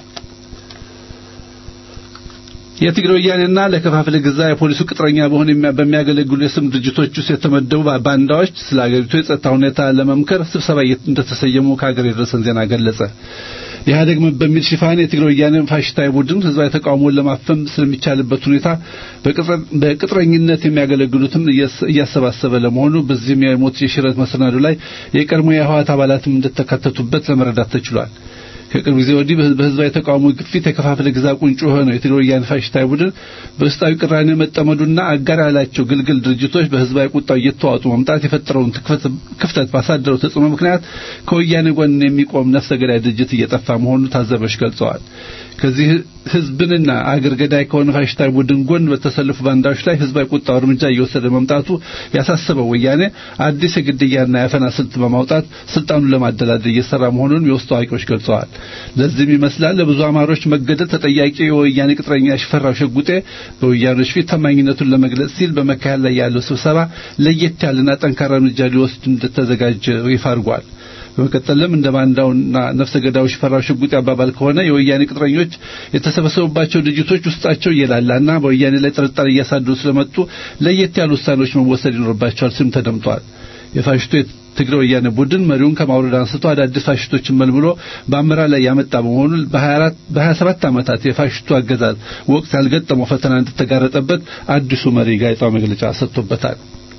የትግራይ ወያኔና ለከፋፍለ ግዛ የፖሊሱ ቅጥረኛ በሆን በሚያገለግሉ የስም ድርጅቶች ውስጥ የተመደቡ ባንዳዎች ስለ አገሪቱ የጸጥታ ሁኔታ ለመምከር ስብሰባ እንደተሰየሙ ከሀገር የደረሰን ዜና ገለጸ። ኢህአዴግ በሚል ሽፋን የትግራይ ወያኔ ፋሽስታዊ ቡድን ህዝባዊ ተቃውሞን ለማፈን ስለሚቻልበት ሁኔታ በቅጥረኝነት የሚያገለግሉትን እያሰባሰበ ለመሆኑ በዚህም የሞት የሽረት መሰናዶ ላይ የቀድሞ የህወሓት አባላትም እንደተካተቱበት ለመረዳት ተችሏል። ከቅርብ ጊዜ ወዲህ በህዝባዊ ተቃውሞ ግፊት የከፋፍለ ግዛ ቁንጮ የሆነው የትግራይ ወያኔ ፋሽስታዊ ቡድን በውስጣዊ ቅራኔ መጠመዱና አጋር ያላቸው ግልግል ድርጅቶች በህዝባዊ ቁጣው እየተዋጡ መምጣት የፈጠረውን ክፍተት ባሳደረው ተጽዕኖ ምክንያት ከወያኔ ጎን የሚቆም ነፍሰ ገዳይ ድርጅት እየጠፋ መሆኑ ታዘበች ገልጸዋል። ከዚህ ህዝብንና አገር ገዳይ ከሆነ ፋሽስታዊ ቡድን ጎን በተሰለፉ ባንዳዎች ላይ ህዝባዊ ቁጣው እርምጃ እየወሰደ መምጣቱ ያሳሰበው ወያኔ አዲስ የግድያና የአፈና ስልት በማውጣት ስልጣኑን ለማደላደል እየሰራ መሆኑን የውስጥ አዋቂዎች ገልጸዋል። ለዚህም ይመስላል ለብዙ አማሮች መገደል ተጠያቂ የወያኔ ቅጥረኛ ሽፈራው ሸጉጤ በወያኖች ፊት ታማኝነቱን ለመግለጽ ሲል በመካሄድ ላይ ያለው ስብሰባ ለየት ያለና ጠንካራ እርምጃ ሊወስድ እንደተዘጋጀ ይፋ አድርጓል። በመቀጠልም እንደ ባንዳውና ነፍሰ ገዳዩ ሽፈራው ሽጉጤ አባባል ከሆነ የወያኔ ቅጥረኞች የተሰበሰቡባቸው ድርጅቶች ውስጣቸው እየላላና በወያኔ ላይ ጥርጣሬ እያሳደሩ ስለመጡ ለየት ያሉ ውሳኔዎች መወሰድ ይኖርባቸዋል ሲልም ተደምጧል። የፋሽስቱ የትግራይ ወያኔ ቡድን መሪውን ከማውረድ አንስቶ አዳዲስ ፋሽስቶችን መልምሎ በአመራር ላይ ያመጣ በመሆኑ በ27 ዓመታት የፋሽስቱ አገዛዝ ወቅት ያልገጠመው ፈተና እንደተጋረጠበት አዲሱ መሪ ጋዜጣዊ መግለጫ ሰጥቶበታል።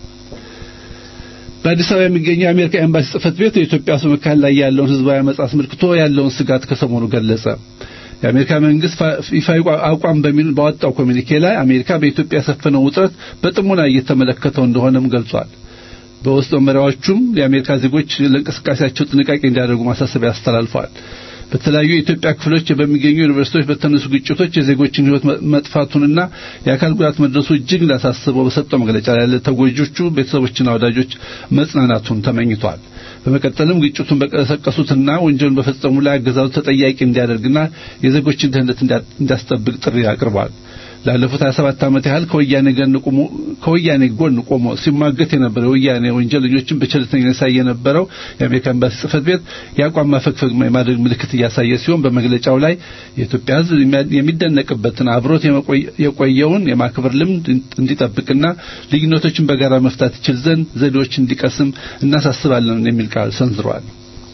በአዲስ አበባ የሚገኘው የአሜሪካ ኤምባሲ ጽህፈት ቤት የኢትዮጵያ ውስጥ መካከል ላይ ያለውን ህዝባዊ አመጽ አስመልክቶ ያለውን ስጋት ከሰሞኑ ገለጸ። የአሜሪካ መንግስት ይፋዊ አቋም በሚል ባወጣው ኮሚኒኬ ላይ አሜሪካ በኢትዮጵያ የሰፈነው ውጥረት በጥሞና እየተመለከተው እንደሆነም ገልጿል። በውስጥ መመሪያዎቹም የአሜሪካ ዜጎች ለእንቅስቃሴያቸው ጥንቃቄ እንዲያደርጉ ማሳሰቢያ አስተላልፈዋል። በተለያዩ የኢትዮጵያ ክፍሎች በሚገኙ ዩኒቨርሲቲዎች በተነሱ ግጭቶች የዜጎችን ሕይወት መጥፋቱንና የአካል ጉዳት መድረሱ እጅግ እንዳሳስበው በሰጠው መግለጫ ላይ ለተጎጆቹ ቤተሰቦችና ወዳጆች መጽናናቱን ተመኝቷል። በመቀጠልም ግጭቱን በቀሰቀሱትና ወንጀሉን በፈጸሙ ላይ አገዛዙ ተጠያቂ እንዲያደርግና የዜጎችን ደህንነት እንዲያስጠብቅ ጥሪ አቅርቧል። ላለፉት 27 ዓመት ያህል ከወያኔ ጎን ቆሞ ከወያኔ ጎን ቆሞ ሲሟገት የነበረው ወያኔ ወንጀለኞችን በቸልተኝነት ያሳየ የነበረው የአሜሪካ ኤምባሲ ጽሕፈት ቤት የአቋም ማፈግፈግ የማድረግ ምልክት እያሳየ ሲሆን በመግለጫው ላይ የኢትዮጵያ ሕዝብ የሚደነቅበትን አብሮት የቆየውን የማክበር ልምድ እንዲጠብቅና ልዩነቶችን በጋራ መፍታት ይችል ዘንድ ዘዴዎች እንዲቀስም እናሳስባለን የሚል ቃል ሰንዝሯል።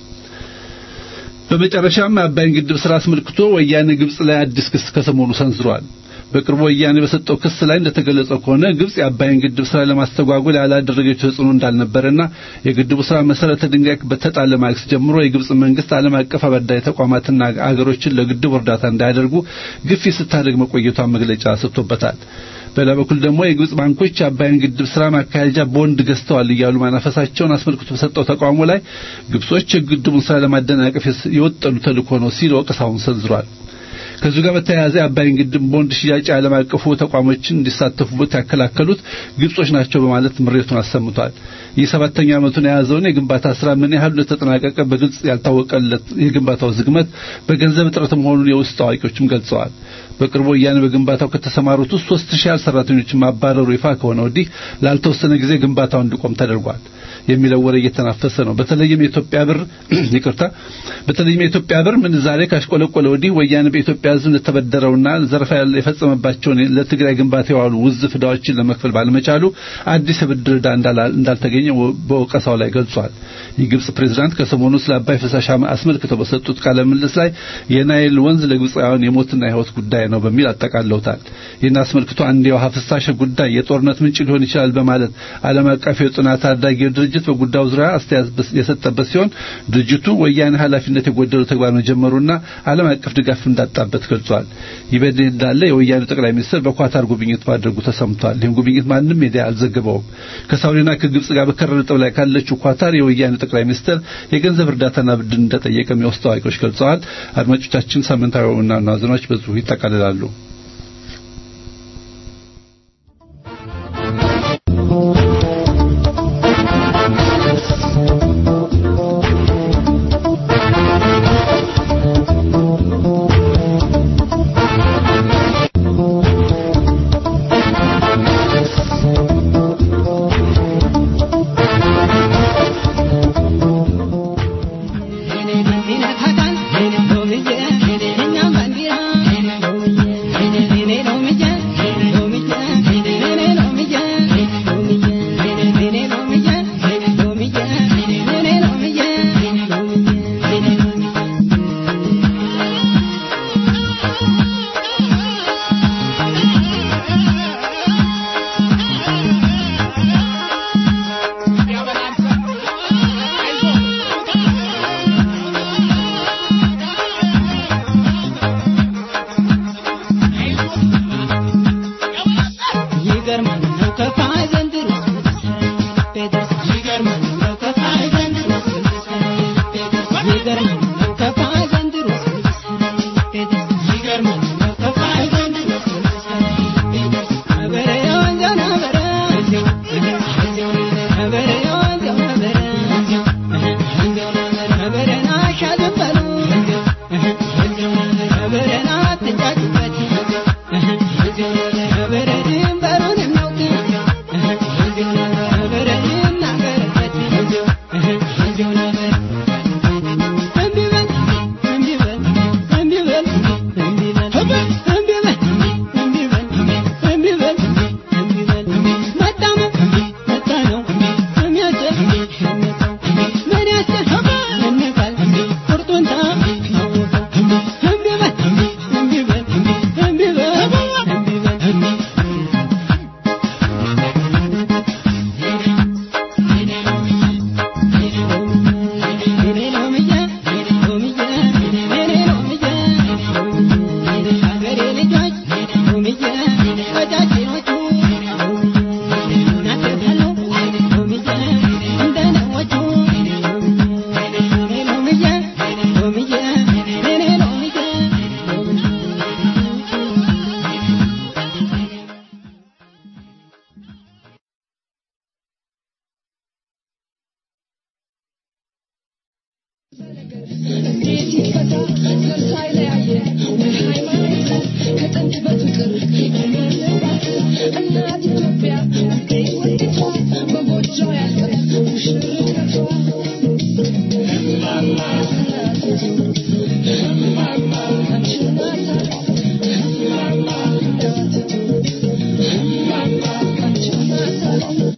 በመጨረሻም የአባይን ግድብ ስራ አስመልክቶ ወያኔ ግብጽ ላይ አዲስ ክስ ከሰሞኑ ሰንዝሯል። በቅርቡ ወያኔ በሰጠው ክስ ላይ እንደተገለጸው ከሆነ ግብጽ የአባይን ግድብ ስራ ለማስተጓጎል ያላደረገችው ተጽዕኖ እንዳልነበረና የግድቡ ስራ መሰረተ ድንጋይ በተጣለ ማግስት ጀምሮ የግብጽ መንግስት ዓለም አቀፍ አበዳሪ ተቋማትና አገሮችን ለግድቡ እርዳታ እንዳያደርጉ ግፊት ስታደርግ መቆየቷን መግለጫ ሰጥቶበታል። በሌላ በኩል ደግሞ የግብጽ ባንኮች የአባይን ግድብ ስራ ማካሄጃ ቦንድ ገዝተዋል እያሉ ማናፈሳቸውን አስመልክቶ በሰጠው ተቃውሞ ላይ ግብጾች የግድቡን ስራ ለማደናቀፍ የወጠኑ ተልእኮ ነው ሲል ወቀሳውን ሰንዝሯል። ከዚሁ ጋር በተያያዘ የአባይን ግድብ ቦንድ ሽያጭ ዓለም አቀፉ ተቋሞችን እንዲሳተፉበት ያከላከሉት ግብጾች ናቸው በማለት ምሬቱን አሰምቷል። ይህ ሰባተኛ ዓመቱን የያዘውን የግንባታ ስራ ምን ያህል እንደተጠናቀቀ በግልጽ ያልታወቀለት የግንባታው ዝግመት በገንዘብ እጥረት መሆኑን የውስጥ አዋቂዎችም ገልጸዋል። በቅርቡ ወያኔ በግንባታው ከተሰማሩት ውስጥ ሶስት ሺህ ያህል ሰራተኞችን ማባረሩ ይፋ ከሆነ ወዲህ ላልተወሰነ ጊዜ ግንባታው እንዲቆም ተደርጓል የሚለው ወሬ እየተናፈሰ ነው። በተለይም የኢትዮጵያ ብር ይቅርታ፣ በተለይም የኢትዮጵያ ብር ምንዛሬ ካሽቆለቆለ ወዲህ ወያኔ በኢትዮጵያ ሕዝብ እንደተበደረውና ዘረፋ የፈጸመባቸውን ለትግራይ ግንባታ የዋሉ ውዝፍ ዕዳዎችን ለመክፈል ባለመቻሉ አዲስ የብድር ዕዳ እንዳልተገኘ በወቀሳው ላይ ገልጿል። የግብጽ ፕሬዝዳንት ከሰሞኑ ስለ አባይ ፍሳሽ አስመልክተው በሰጡት ቃለ ምልልስ ላይ የናይል ወንዝ ለግብጻውያን የሞትና የሕይወት ጉዳይ ነው በሚል አጠቃለውታል። ይህን አስመልክቶ አንድ የውሃ ፍሳሽ ጉዳይ የጦርነት ምንጭ ሊሆን ይችላል በማለት ዓለም አቀፍ የጥናት ታዳጊው ድርጅት በጉዳዩ ዙሪያ አስተያየት የሰጠበት ሲሆን ድርጅቱ ወያኔ ኃላፊነት የጎደለው ተግባር መጀመሩና ዓለም አቀፍ ድጋፍ እንዳጣበት ገልጿል። ይህ በእንዲህ እንዳለ የወያኔው ጠቅላይ ሚኒስትር በኳታር ጉብኝት ማድረጉ ተሰምቷል። ይህን ጉብኝት ማንም ሚዲያ አልዘገበውም። ከሳውዲና ከግብጽ ጋር በከረረ ጠብ ላይ ካለችው ኳታር የወያኔው ጠቅላይ ሚኒስትር የገንዘብ እርዳታና ብድር እንደጠየቀም የውስጥ አዋቂዎች ገልጸዋል። አድማጮቻችን ሳምንታዊ ዋና ዋና ዜናዎች በዚሁ ይጠቃልላሉ።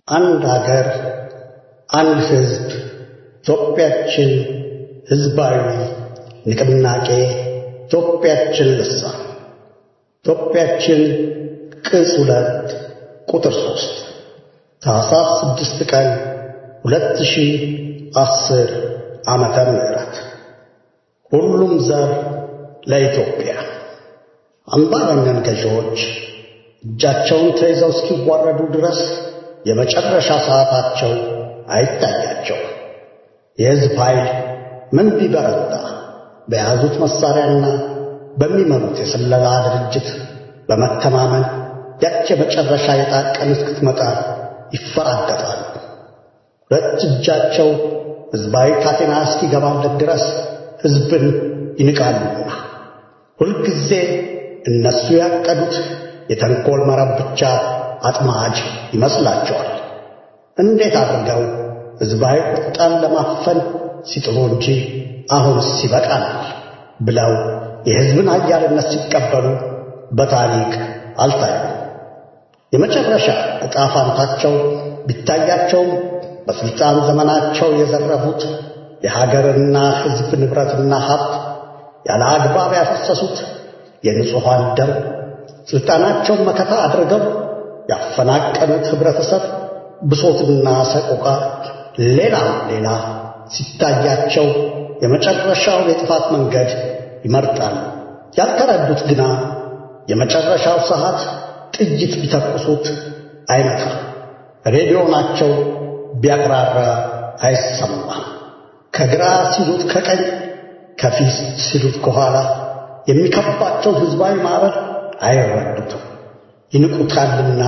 አንድ አገር፣ አንድ ሕዝብ፣ ኢትዮጵያችን ሕዝባዊ ንቅናቄ፣ ኢትዮጵያችን ልሳን፣ ኢትዮጵያችን ቅጽ ሁለት ቁጥር ሦስት ታኅሳስ ስድስት ቀን ሁለት ሺህ አስር ዓመተ ምህረት ሁሉም ዘር ለኢትዮጵያ አምባገነን ገዢዎች እጃቸውን ተይዘው እስኪዋረዱ ድረስ የመጨረሻ ሰዓታቸው አይታያቸው። የሕዝብ ኃይል ምን ቢበረታ በያዙት መሣሪያና በሚመሩት የስለላ ድርጅት በመተማመን ያች የመጨረሻ የጣር ቀን እስክትመጣ ይፈራገጣሉ። ሁለት እጃቸው ሕዝባዊ ካቴና እስኪገባለት ድረስ ሕዝብን ይንቃሉና ሁልጊዜ እነሱ ያቀዱት የተንኰል መረብ ብቻ አጥማጅ ይመስላቸዋል። እንዴት አድርገው ሕዝባዊ ቁጣን ለማፈን ሲጥሩ እንጂ አሁንስ ይበቃናል ብለው የሕዝብን ኃያልነት ሲቀበሉ በታሪክ አልታዩም። የመጨረሻ ዕጣ ፋንታቸው ቢታያቸውም በሥልጣን ዘመናቸው የዘረፉት የሀገርና ሕዝብ ንብረትና ሀብት ያለ አግባብ ያፈሰሱት የንጹሐን ደም ሥልጣናቸውን መከታ አድርገው ያፈናቀሉት ኅብረተሰብ ብሶትና ሰቆቃ ሌላም ሌላ ሲታያቸው የመጨረሻው የጥፋት መንገድ ይመርጣል። ያልተረዱት ግና የመጨረሻው ሰዓት ጥይት ቢተኩሱት አይመታ፣ ሬዲዮናቸው ቢያቅራራ አይሰማም። ከግራ ሲሉት ከቀኝ፣ ከፊት ሲሉት ከኋላ የሚከባቸው ሕዝባዊ ማዕበል አይረዱትም። ይንቁታልና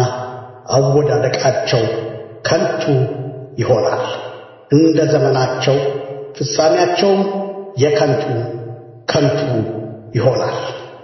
አወዳደቃቸው ከንቱ ይሆናል። እንደ ዘመናቸው ፍጻሜያቸውም የከንቱ ከንቱ ይሆናል።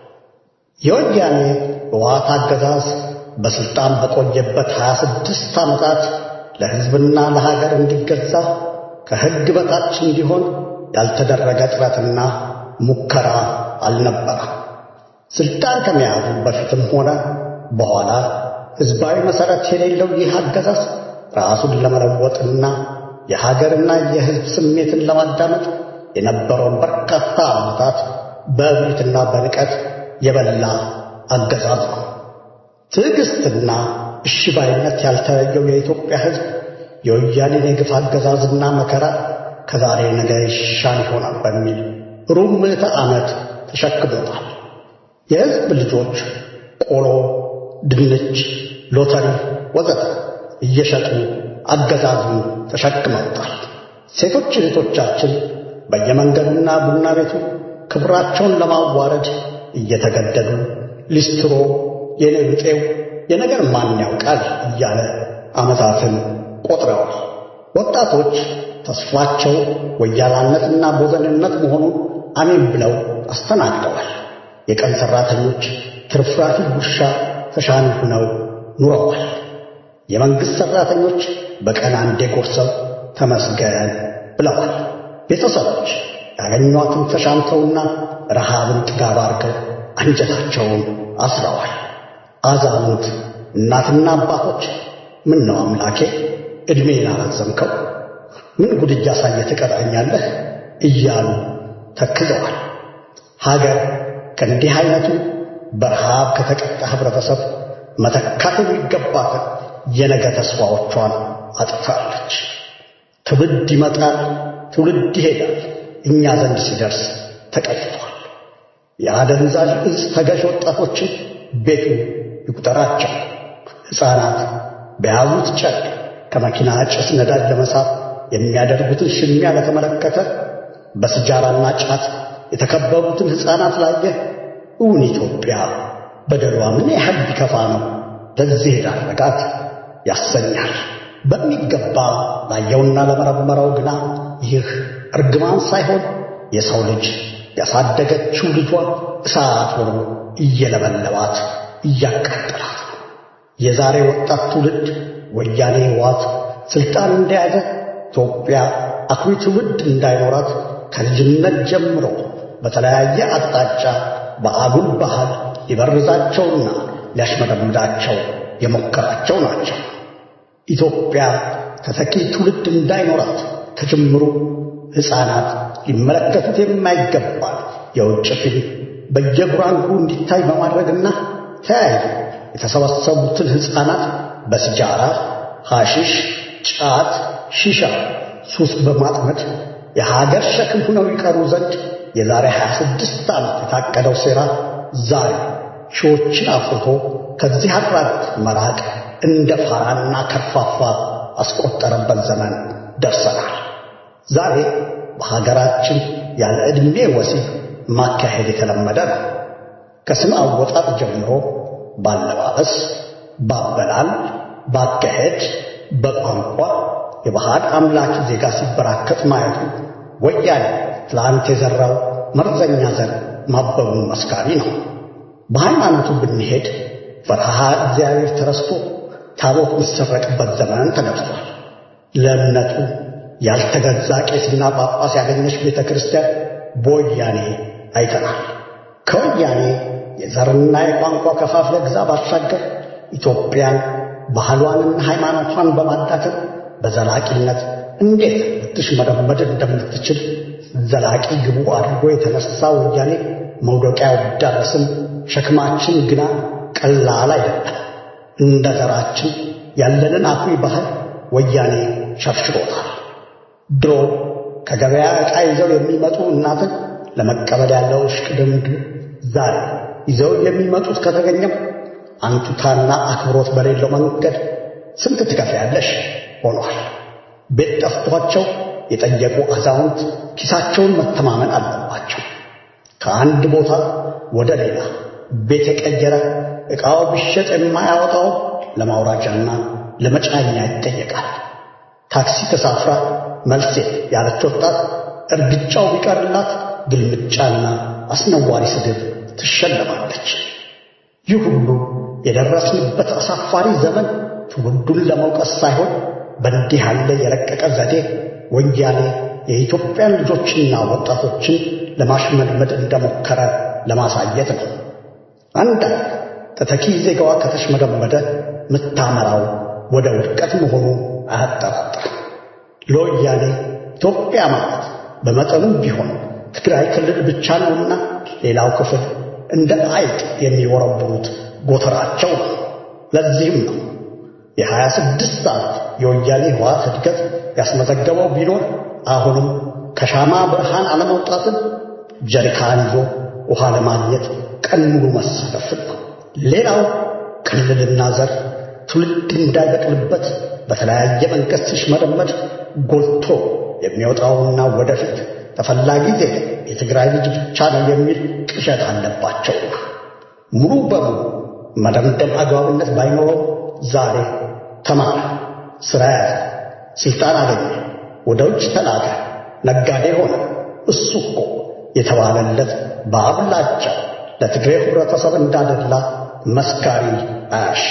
የወያኔ ሕወሓት አገዛዝ በሥልጣን በቆየበት ሀያ ስድስት ዓመታት ለሕዝብና ለሀገር እንዲገዛ ከሕግ በታች እንዲሆን ያልተደረገ ጥረትና ሙከራ አልነበረም። ሥልጣን ከመያዙ በፊትም ሆነ በኋላ ሕዝባዊ መሠረት የሌለው ይህ አገዛዝ ራሱን ለመለወጥና የሀገርና የሕዝብ ስሜትን ለማዳመጥ የነበረውን በርካታ ዓመታት በእብሪትና በንቀት የበላ አገዛዝ ነው። ትዕግሥትና እሽባይነት ያልተለየው የኢትዮጵያ ሕዝብ የወያኔን የግፍ አገዛዝና መከራ ከዛሬ ነገ ይሻል ይሆናል በሚል ሩብ ምዕተ ዓመት ተሸክሞታል። የሕዝብ ልጆች ቆሎ፣ ድንች፣ ሎተሪ ወዘተ እየሸጡ አገዛዙን ተሸክመውታል። ሴቶች እህቶቻችን በየመንገዱና ቡና ቤቱ ክብራቸውን ለማዋረድ እየተገደዱ ሊስትሮ፣ የኔ ብጤው የነገር ማን ያውቃል እያለ ዓመታትን ቆጥረዋል። ወጣቶች ተስፋቸው ወያላነትና ቦዘንነት መሆኑን አሜን ብለው አስተናግደዋል። የቀን ሠራተኞች ትርፍራፊ ጉርሻ ተሻሚ ሆነው ኑረዋል። የመንግሥት ሠራተኞች በቀን አንዴ ጎርሰው ተመስገን ብለዋል። ቤተሰቦች ያገኟትን ተሻምተውና ረሃብን ጥጋብ አድርገው አንጀታቸውን አስረዋል። አዛውንት እናትና አባቶች ምን ነው አምላኬ ዕድሜን አረዘምከው፣ ምን ጉድ እያሳየ ትቀጣኛለህ እያሉ ተክዘዋል። ሀገር ከእንዲህ አይነቱ በረሃብ ከተቀጣ ኅብረተሰብ መተካት የሚገባትን የነገ ተስፋዎቿን አጥታለች። ትውልድ ይመጣል፣ ትውልድ ይሄዳል፣ እኛ ዘንድ ሲደርስ ተቀይቷል። የአደንዛዥ እጽ ተገዥ ወጣቶችን ቤቱ ይቁጠራቸው። ሕፃናት በያዙት ጨርቅ ከመኪና ጭስ ነዳጅ ለመሳብ የሚያደርጉትን ሽሚያ ለተመለከተ በስጃራና ጫት የተከበቡትን ሕፃናት ላየ እውን ኢትዮጵያ በደሏ ምን ያህል ቢከፋ ነው ለዚህ የዳረጋት ያሰኛል። በሚገባ ላየውና ለመረመረው ግና ይህ እርግማን ሳይሆን የሰው ልጅ ያሳደገችው ልጇ እሳት ሆኖ እየለበለባት እያቃጠላት ነው። የዛሬ ወጣት ትውልድ ወያኔ ሕወሓት ሥልጣን እንደያዘ ኢትዮጵያ አኩሪ ትውልድ እንዳይኖራት ከልጅነት ጀምሮ በተለያየ አቅጣጫ በአጉል ባህል ሊበርዛቸውና ሊያሽመደምዳቸው የሞከራቸው ናቸው። ኢትዮጵያ ተተኪ ትውልድ እንዳይኖራት ከጅምሩ ሕፃናት ሊመለከቱት የማይገባ የውጭ ፊልም በየጉራንጉሩ እንዲታይ በማድረግና ተያይዞ የተሰበሰቡትን ሕፃናት በሲጃራ፣ ሐሺሽ፣ ጫት፣ ሺሻ ሱስ በማጥመድ የሀገር ሸክም ሆነው ይቀሩ ዘንድ የዛሬ 26 ዓመት የታቀደው ሴራ ዛሬ ሺዎችን አፍርቶ ከዚህ አድራጎት መራቅ እንደ ፋራና ከርፋፋ አስቆጠረበት ዘመን ደርሰናል። ዛሬ በሀገራችን ያለ ዕድሜ ወሲብ ማካሄድ የተለመደ ነው። ከስም አወጣጥ ጀምሮ ባለባበስ፣ ባበላል፣ ባካሄድ፣ በቋንቋ የባህል አምላኪ ዜጋ ሲበራከት ማየቱ ወያኔ ትላንት የዘራው መርዘኛ ዘር ማበቡን መስካሪ ነው። በሃይማኖቱ ብንሄድ ፈርሃ እግዚአብሔር ተረስቶ ታቦት የሚሰረቅበት ዘመን ተገብቷል። ለእምነቱ ያልተገዛ ቄስና ጳጳስ ያገኘች ቤተ ክርስቲያን በወያኔ አይተናል። ከወያኔ የዘርና የቋንቋ ከፋፍለ ግዛ ባሻገር ኢትዮጵያን ባህሏንና ሃይማኖቷን በማዳከም በዘላቂነት እንዴት ልትሽመደመድ እንደምትችል ዘላቂ ግቡ አድርጎ የተነሳ ወያኔ መውደቂያው ቢዳረስም ሸክማችን ግና ቀላል አይደለም። እንደ ዘራችን ያለንን አኩሪ ባህል ወያኔ ሸፍሽሮታል። ድሮ ከገበያ ዕቃ ይዘው የሚመጡ እናትን ለመቀበል ያለው እሽቅድምድም ዛሬ ይዘው የሚመጡት ከተገኘም አንቱታና አክብሮት በሌለው መንገድ ስንት ትከፍያለሽ ሆኗል። ቤት ጠፍቷቸው የጠየቁ አዛውንት ኪሳቸውን መተማመን አለባቸው። ከአንድ ቦታ ወደ ሌላ ቤት የቀየረ ዕቃው ቢሸጥ የማያወጣው ለማውራጃና ለመጫኛ ይጠየቃል። ታክሲ ተሳፍራ መልሴ ያለች ወጣት እርግጫው ቢቀርላት ግልምጫና አስነዋሪ ስድብ ትሸለማለች። ይህ ሁሉ የደረስንበት አሳፋሪ ዘመን ትውልዱን ለመውቀስ ሳይሆን በእንዲህ ያለ የረቀቀ ዘዴ ወያኔ የኢትዮጵያን ልጆችና ወጣቶችን ለማሽመድመድ እንደሞከረ ለማሳየት ነው። አንዳንድ ተተኪ ዜጋዋ ከተሽመደመደ ምታመራው ወደ ውድቀት መሆኑ አያጠራጥርም። ለወያኔ ኢትዮጵያ ማለት በመጠኑም ቢሆን ትግራይ ክልል ብቻ ነውና ሌላው ክፍል እንደ አይጥ የሚወረብሩት ጎተራቸው ነው። ለዚህም ነው የሀያ ስድስት ዓመት የወያኔ ህወሓት እድገት ያስመዘገበው ቢኖር አሁንም ከሻማ ብርሃን አለመውጣትን ጀሪካን ይዞ ውሃ ለማግኘት ቀን ሙሉ መሰለፍን ነው። ሌላው ክልልና ዘር ትውልድ እንዳይበቅልበት በተለያየ መንገድ ሲሽመደመድ ጎልቶ የሚወጣውና ወደፊት ተፈላጊ ዜጋ የትግራይ ልጅ ብቻ ነው የሚል ቅዠት አለባቸው። ሙሉ በሙሉ መደምደም አግባብነት ባይኖረው ዛሬ ተማረ፣ ሥራ ያዘ፣ ሥልጣን አገኘ፣ ወደ ውጭ ተላከ፣ ነጋዴ ሆነ። እሱ እኮ የተባለለት በአብላጫው ለትግሬ ህብረተሰብ እንዳደላ መስካሪ አያሻ።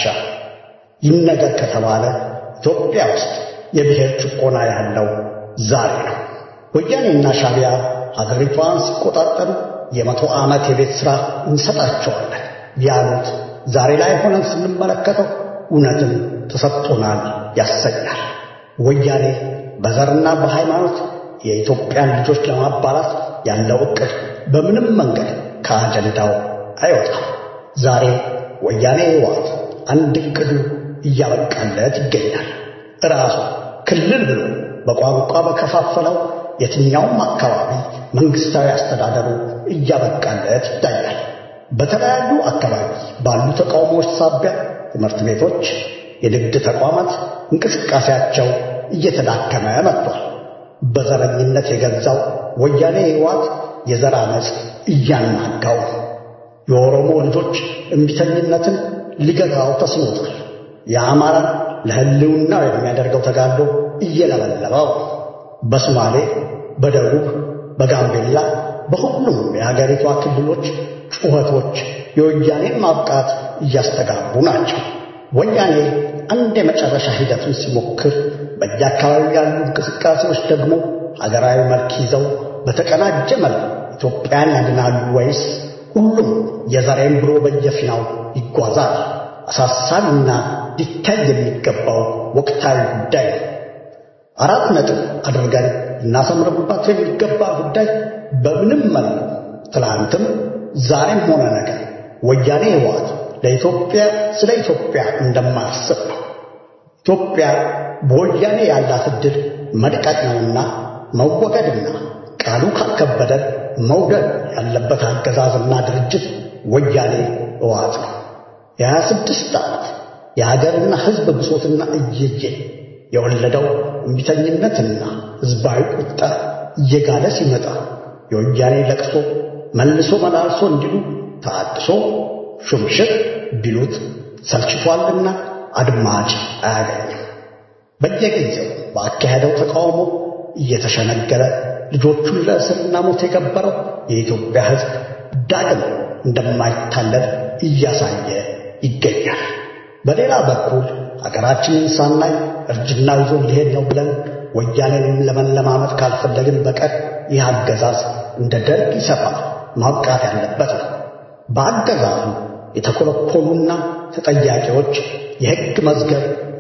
ይህ ነገር ከተባለ ኢትዮጵያ ውስጥ የብሔር ጭቆና ያለው ዛሬ ነው። ወያኔና ሻቢያ ሀገሪቷን ሲቆጣጠሩ የመቶ ዓመት የቤት ሥራ እንሰጣቸዋለን ያሉት ዛሬ ላይ ሆነን ስንመለከተው እውነትም ተሰጥቶናል ያሰኛል። ወያኔ በዘርና በሃይማኖት የኢትዮጵያን ልጆች ለማባላት ያለው ዕቅድ በምንም መንገድ ከአጀንዳው አይወጣም። ዛሬ ወያኔ ህወሓት አንድ ዕቅዱ እያበቃለት ይገኛል። ራሱ ክልል ብሎ በቋንቋ በከፋፈለው የትኛውም አካባቢ መንግስታዊ አስተዳደሩ እያበቃለት ይታያል። በተለያዩ አካባቢ ባሉ ተቃውሞዎች ሳቢያ ትምህርት ቤቶች፣ የንግድ ተቋማት እንቅስቃሴያቸው እየተዳከመ መጥቷል። በዘረኝነት የገዛው ወያኔ ህወሓት የዘር ዓመፅ እያናጋው ነው። የኦሮሞ ልጆች እምቢተኝነትን ሊገታው ተስኖታል። የአማራ ለህልውናው የሚያደርገው ተጋድሎ እየለበለበው በሶማሌ፣ በደቡብ፣ በጋምቤላ በሁሉም የሀገሪቷ ክልሎች ጩኸቶች የወያኔን ማብቃት እያስተጋቡ ናቸው። ወያኔ አንድ የመጨረሻ ሂደቱን ሲሞክር፣ በየአካባቢው ያሉ እንቅስቃሴዎች ደግሞ ሀገራዊ መልክ ይዘው በተቀናጀ መልክ ኢትዮጵያን ያድናሉ ወይስ ሁሉም የዛሬም ብሎ በየፊናው ይጓዛል? አሳሳቢና ሊታይ የሚገባው ወቅታዊ ጉዳይ ነው። አራት ነጥብ አድርገን እናሰምርበት የሚገባ ጉዳይ በምንም መልኩ ትላንትም ዛሬም ሆነ ነገር ወያኔ ህወሓት ለኢትዮጵያ ስለ ኢትዮጵያ እንደማያስብ ነው። ኢትዮጵያ በወያኔ ያላት ዕድል መድቀቅ ነውና መወገድና ቃሉ ካልከበደን መውደድ ያለበት አገዛዝና ድርጅት ወያኔ ህወሓት ነው። የሀያ ስድስት ዓመት የሀገርና ሕዝብ ብሶትና እየየ የወለደው እምቢተኝነትና ሕዝባዊ ቁጣ እየጋለ ሲመጣ የወያኔ ለቅሶ መልሶ መላልሶ እንዲሉ ታድሶ ሹምሽር ቢሉት ሰልችቷልና አድማጭ አያገኝም። በየጊዜው በአካሄደው ተቃውሞ እየተሸነገረ ልጆቹን ለእስርና ሞት የገበረው የኢትዮጵያ ሕዝብ ዳግም እንደማይታለል እያሳየ ይገኛል። በሌላ በኩል ሀገራችንን ሳናይ እርጅና ይዞ ሊሄድ ነው ብለን ወያኔንም ለመለማመጥ ካልፈለግን በቀር ይህ አገዛዝ እንደ ደርግ ይሰፋል ማብቃት ያለበት ነው። በአገዛዙ የተኮለኮሉና ተጠያቂዎች የሕግ መዝገብ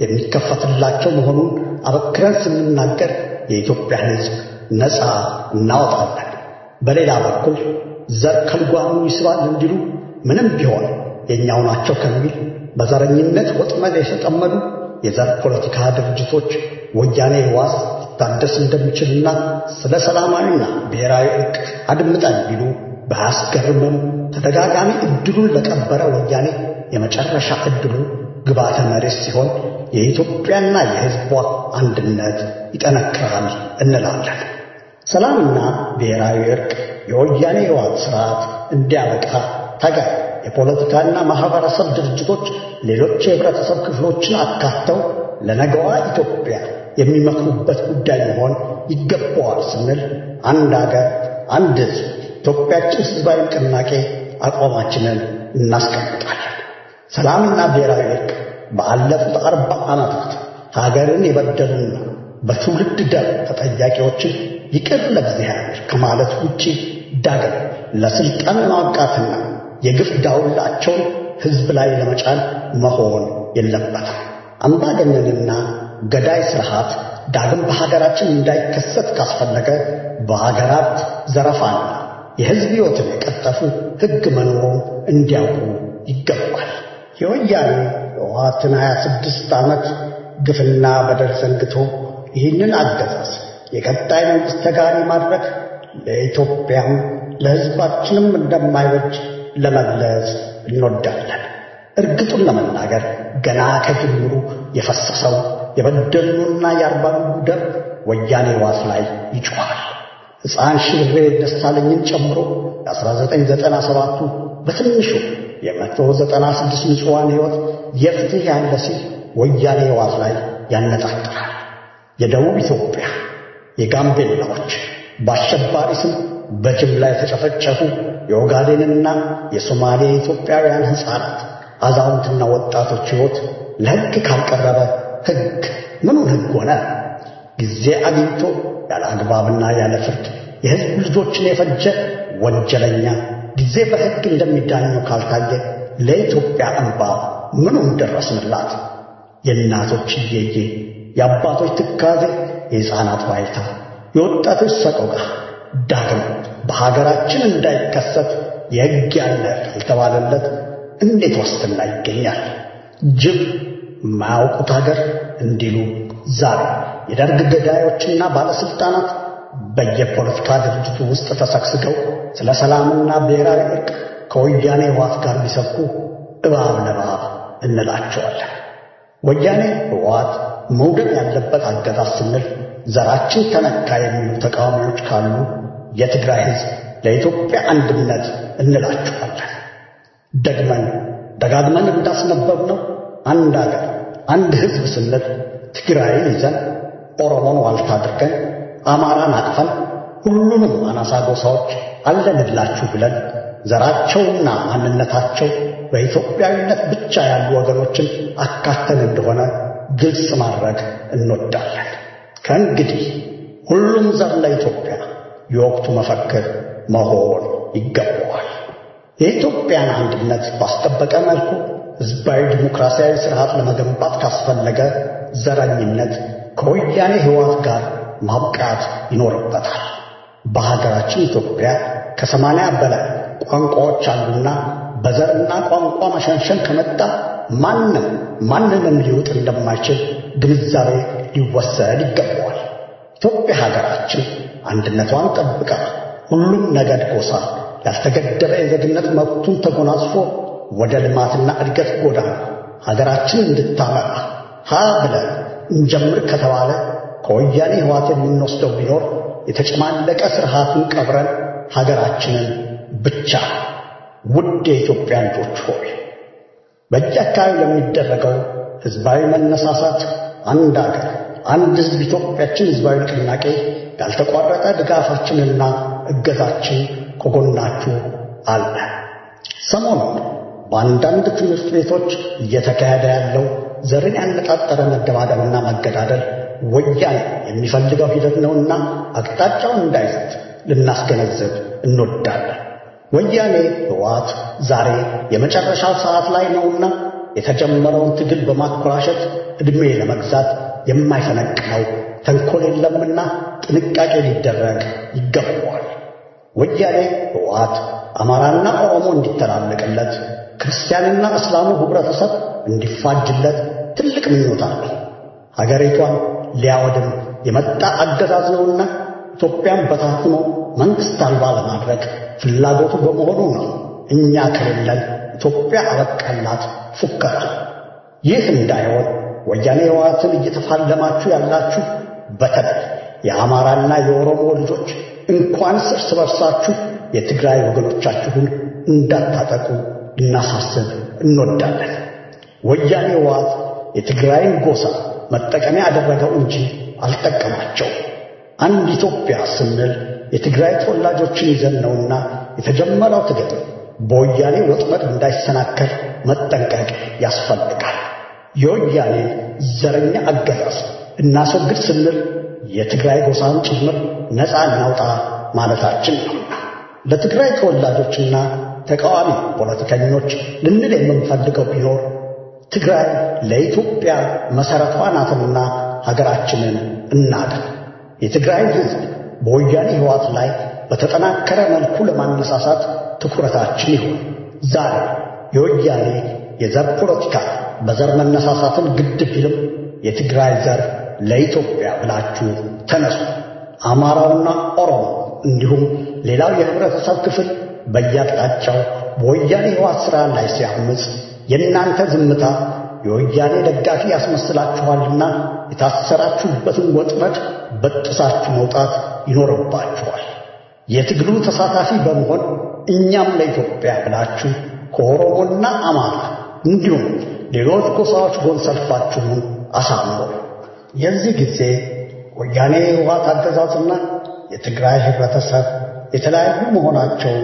የሚከፈትላቸው መሆኑን አበክረን ስንናገር የኢትዮጵያን ሕዝብ ነፃ እናወጣለን። በሌላ በኩል ዘር ከልጓሙ ይስባል እንዲሉ ምንም ቢሆን የእኛው ናቸው ከሚል በዘረኝነት ወጥመድ የተጠመዱ የዘር ፖለቲካ ድርጅቶች ወያኔ ህዋስ ሊታደስ እንደሚችልና ስለ ሰላማዊና ብሔራዊ እርቅ አድምጠን ቢሉ ባያስገርምም ተደጋጋሚ እድሉን ለቀበረ ወያኔ የመጨረሻ እድሉ ግባተ መሬት ሲሆን የኢትዮጵያና የሕዝቧ አንድነት ይጠነክራል እንላለን። ሰላምና ብሔራዊ እርቅ የወያኔ ህወሓት ስርዓት እንዲያበቃ ታጋይ የፖለቲካና ማህበረሰብ ድርጅቶች ሌሎች የህብረተሰብ ክፍሎችን አካተው ለነገዋ ኢትዮጵያ የሚመክሩበት ጉዳይ መሆን ይገባዋል ስንል አንድ አገር፣ አንድ ህዝብ ኢትዮጵያችን ህዝባዊ ንቅናቄ አቋማችንን እናስቀምጣለን። ሰላምና ብሔራዊ እርቅ በአለፉት አርባ ዓመታት ሀገርን የበደሉና በትውልድ ደም ተጠያቂዎችን ይቅር ለእግዚአብሔር ከማለት ውጪ ዳግም ለስልጣን ማብቃትና የግፍ ዳውላቸውን ህዝብ ላይ ለመጫን መሆን የለበትም። አምባገነንና ገዳይ ስርዓት ዳግም በሀገራችን እንዳይከሰት ካስፈለገ በሀገራት ዘረፋና የህዝብ ሕይወትን የቀጠፉ ሕግ መኖሩን እንዲያውቁ ይገባል። የወያኔ ህወሓትን ሀያ ስድስት ዓመት ግፍና በደል ዘንግቶ ይህንን አገዛዝ የቀጣይ መንግሥት ተጋሪ ማድረግ ለኢትዮጵያም ለሕዝባችንም እንደማይበጅ ለመግለጽ እንወዳለን። እርግጡን ለመናገር ገና ከጅምሩ የፈሰሰው የበደሉና የአርባጉጉ ደም ወያኔ ዋስ ላይ ይጮኻል። ሕፃን ሽብሬ ደሳለኝን ጨምሮ የ1997ቱ በትንሹ የመቶ ዘጠና ስድስት ንጹዋን ሕይወት የፍትሕ ያለ ሲል ወያኔ ዋስ ላይ ያነጣጥራል። የደቡብ ኢትዮጵያ የጋምቤላዎች በአሸባሪ ስም በጅምላ የተጨፈጨፉ የኦጋዴንና የሶማሌ ኢትዮጵያውያን ሕፃናት፣ አዛውንትና ወጣቶች ሕይወት ለሕግ ካልቀረበ ሕግ ምኑን ሕግ ሆነ? ጊዜ አግኝቶ ያለ አግባብና ያለ ፍርድ የሕዝብ ልጆችን የፈጀ ወንጀለኛ ጊዜ በሕግ እንደሚዳኘው ካልታየ ለኢትዮጵያ እንባ ምኑን ደረስንላት? የእናቶች እየዬ፣ የአባቶች ትካዜ፣ የሕፃናት ዋይታ፣ የወጣቶች ሰቆቃ ዳግም በሀገራችን እንዳይከሰት የሕግ ያለ ካልተባለለት እንዴት ዋስትና ይገኛል? ጅብ የማያውቁት ሀገር እንዲሉ ዛሬ የደርግ ገዳዮችና ባለሥልጣናት በየፖለቲካ ድርጅቱ ውስጥ ተሰግስገው ስለ ሰላምና ብሔራዊ እርቅ ከወያኔ ህወሓት ጋር ቢሰብኩ እባብ ለእባብ እንላቸዋለን። ወያኔ ህወሓት መውደቅ ያለበት አገዛዝ ስንል ዘራችን ተነካ የሚሉ ተቃዋሚዎች ካሉ የትግራይ ህዝብ ለኢትዮጵያ አንድነት እንላቸዋለን። ደግመን ደጋግመን እንዳስነበብነው አንድ አገር አንድ ህዝብ ስንል ትግራይን ይዘን ኦሮሞን ዋልታ አድርገን አማራን አቅፈን ሁሉንም አናሳ ጎሳዎች አለንላችሁ ብለን ዘራቸውና ማንነታቸው በኢትዮጵያዊነት ብቻ ያሉ ወገኖችን አካተን እንደሆነ ግልጽ ማድረግ እንወዳለን። ከእንግዲህ ሁሉም ዘር ለኢትዮጵያ የወቅቱ መፈክር መሆን ይገባዋል። የኢትዮጵያን አንድነት ባስጠበቀ መልኩ ሕዝባዊ ዲሞክራሲያዊ ስርዓት ለመገንባት ካስፈለገ ዘረኝነት ከወያኔ ሕይወት ጋር ማብቃት ይኖርበታል። በሀገራችን ኢትዮጵያ ከሰማንያ በላይ ቋንቋዎች አሉና በዘርና ቋንቋ መሸንሸን ከመጣ ማንም ማንንም ሊውጥ እንደማይችል ግንዛቤ ሊወሰድ ይገባዋል። ኢትዮጵያ ሀገራችን አንድነቷን ጠብቃ ሁሉም ነገድ፣ ጎሳ ያልተገደበ የዜግነት መብቱን ተጎናጽፎ ወደ ልማትና እድገት ጎዳና ሀገራችን እንድታመራ ሀ ብለን እንጀምር ከተባለ ከወያኔ ሕወሓት የምንወስደው ቢኖር የተጨማለቀ ስርዓቱን ቀብረን ሀገራችንን ብቻ። ውድ የኢትዮጵያ ልጆች ሆይ በየአካባቢ ለሚደረገው ሕዝባዊ መነሳሳት አንድ አገር አንድ ሕዝብ ኢትዮጵያችን ሕዝባዊ ንቅናቄ ያልተቋረጠ ድጋፋችንና እገዛችን ከጎናችሁ አለ። ሰሞኑን በአንዳንድ ትምህርት ቤቶች እየተካሄደ ያለው ዘርን ያነጣጠረ መደባደብና መገዳደል ወያኔ የሚፈልገው ሂደት ነውና አቅጣጫውን እንዳይስት ልናስገነዝብ እንወዳለን። ወያኔ ሕወሓት ዛሬ የመጨረሻው ሰዓት ላይ ነውና የተጀመረውን ትግል በማኮላሸት ዕድሜ ለመግዛት የማይፈነቅለው ተንኮል የለምና ጥንቃቄ ሊደረግ ይገባዋል። ወያኔ ሕወሓት አማራና ኦሮሞ እንዲተላለቅለት፣ ክርስቲያንና እስላሙ ኅብረተሰብ እንዲፋጅለት ትልቅ ምኞት አለው። ሀገሪቷን ሊያወድም የመጣ አገዛዝ ነውና ኢትዮጵያን በታትኖ መንግሥት አልባ ለማድረግ ፍላጎቱ በመሆኑ ነው እኛ ከሌለን ኢትዮጵያ አበቃላት ፉከራ። ይህ እንዳይሆን ወያኔ ሕወሓትን እየተፋለማችሁ ያላችሁ በተለይ የአማራና የኦሮሞ ልጆች እንኳንስ እርስ በርሳችሁ የትግራይ ወገኖቻችሁን እንዳታጠቁ ልናሳስብ እንወዳለን። ወያኔ ሕወሓት የትግራይን ጎሳ መጠቀሚያ ያደረገው እንጂ አልጠቀማቸው። አንድ ኢትዮጵያ ስንል የትግራይ ተወላጆችን ይዘን ነውና የተጀመረው ትግል በወያኔ ወጥመድ እንዳይሰናከል መጠንቀቅ ያስፈልጋል። የወያኔን ዘረኛ አገዛዝ እናስወግድ ስንል የትግራይ ጎሳን ጭምር ነፃ እናውጣ ማለታችን ነውና ለትግራይ ተወላጆችና ተቃዋሚ ፖለቲከኞች ልንል የምንፈልገው ቢኖር ትግራይ ለኢትዮጵያ መሠረቷ ናትና ሀገራችንን እናድን። የትግራይን ሕዝብ በወያኔ ሕይወት ላይ በተጠናከረ መልኩ ለማነሳሳት ትኩረታችን ይሁን። ዛሬ የወያኔ የዘር ፖለቲካ በዘር መነሳሳትን ግድ ቢልም የትግራይ ዘር ለኢትዮጵያ ብላችሁ ተነሱ። አማራውና ኦሮሞ እንዲሁም ሌላው የህብረተሰብ ክፍል በየአቅጣጫው በወያኔ ሕይወት ሥራ ላይ ሲያምፅ የእናንተ ዝምታ የወያኔ ደጋፊ ያስመስላችኋልና የታሰራችሁበትን ወጥመድ በጥሳችሁ መውጣት ይኖርባችኋል። የትግሉ ተሳታፊ በመሆን እኛም ለኢትዮጵያ ብላችሁ ከኦሮሞና አማራ እንዲሁም ሌሎች ጎሳዎች ጎን ሰልፋችሁን አሳምሩ። የዚህ ጊዜ ወያኔ የህወሓት አገዛዝና የትግራይ ህብረተሰብ የተለያዩ መሆናቸውን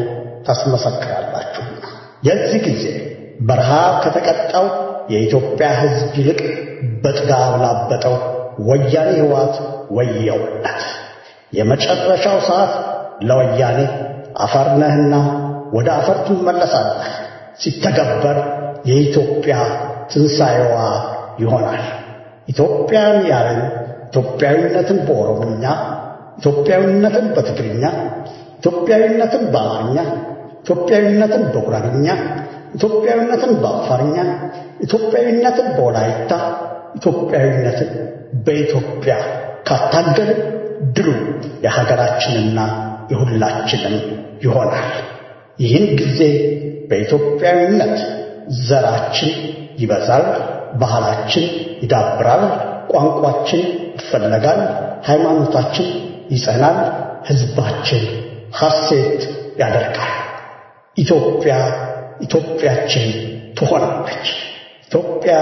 ታስመሰክራላችሁና የዚህ ጊዜ በረሃብ ከተቀጣው የኢትዮጵያ ሕዝብ ይልቅ በጥጋብ ላበጠው ወያኔ ሕይወት ወየውለት። የመጨረሻው ሰዓት ለወያኔ አፈር ነህና ወደ አፈር ትመለሳለህ ሲተገበር የኢትዮጵያ ትንሣኤዋ ይሆናል። ኢትዮጵያን ያለን ኢትዮጵያዊነትን በኦሮሞኛ፣ ኢትዮጵያዊነትን በትግርኛ፣ ኢትዮጵያዊነትን በአማርኛ፣ ኢትዮጵያዊነትን በጉራግኛ፣ ኢትዮጵያዊነትን በአፋርኛ፣ ኢትዮጵያዊነትን በወላይታ፣ ኢትዮጵያዊነትን በኢትዮጵያ ካታገልን ድሉ የሀገራችንና የሁላችንም ይሆናል። ይህን ጊዜ በኢትዮጵያዊነት ዘራችን ይበዛል፣ ባህላችን ይዳብራል፣ ቋንቋችን ይፈለጋል፣ ሃይማኖታችን ይጸናል፣ ሕዝባችን ሐሴት ያደርጋል። ኢትዮጵያ ኢትዮጵያችን ትሆናለች። ኢትዮጵያ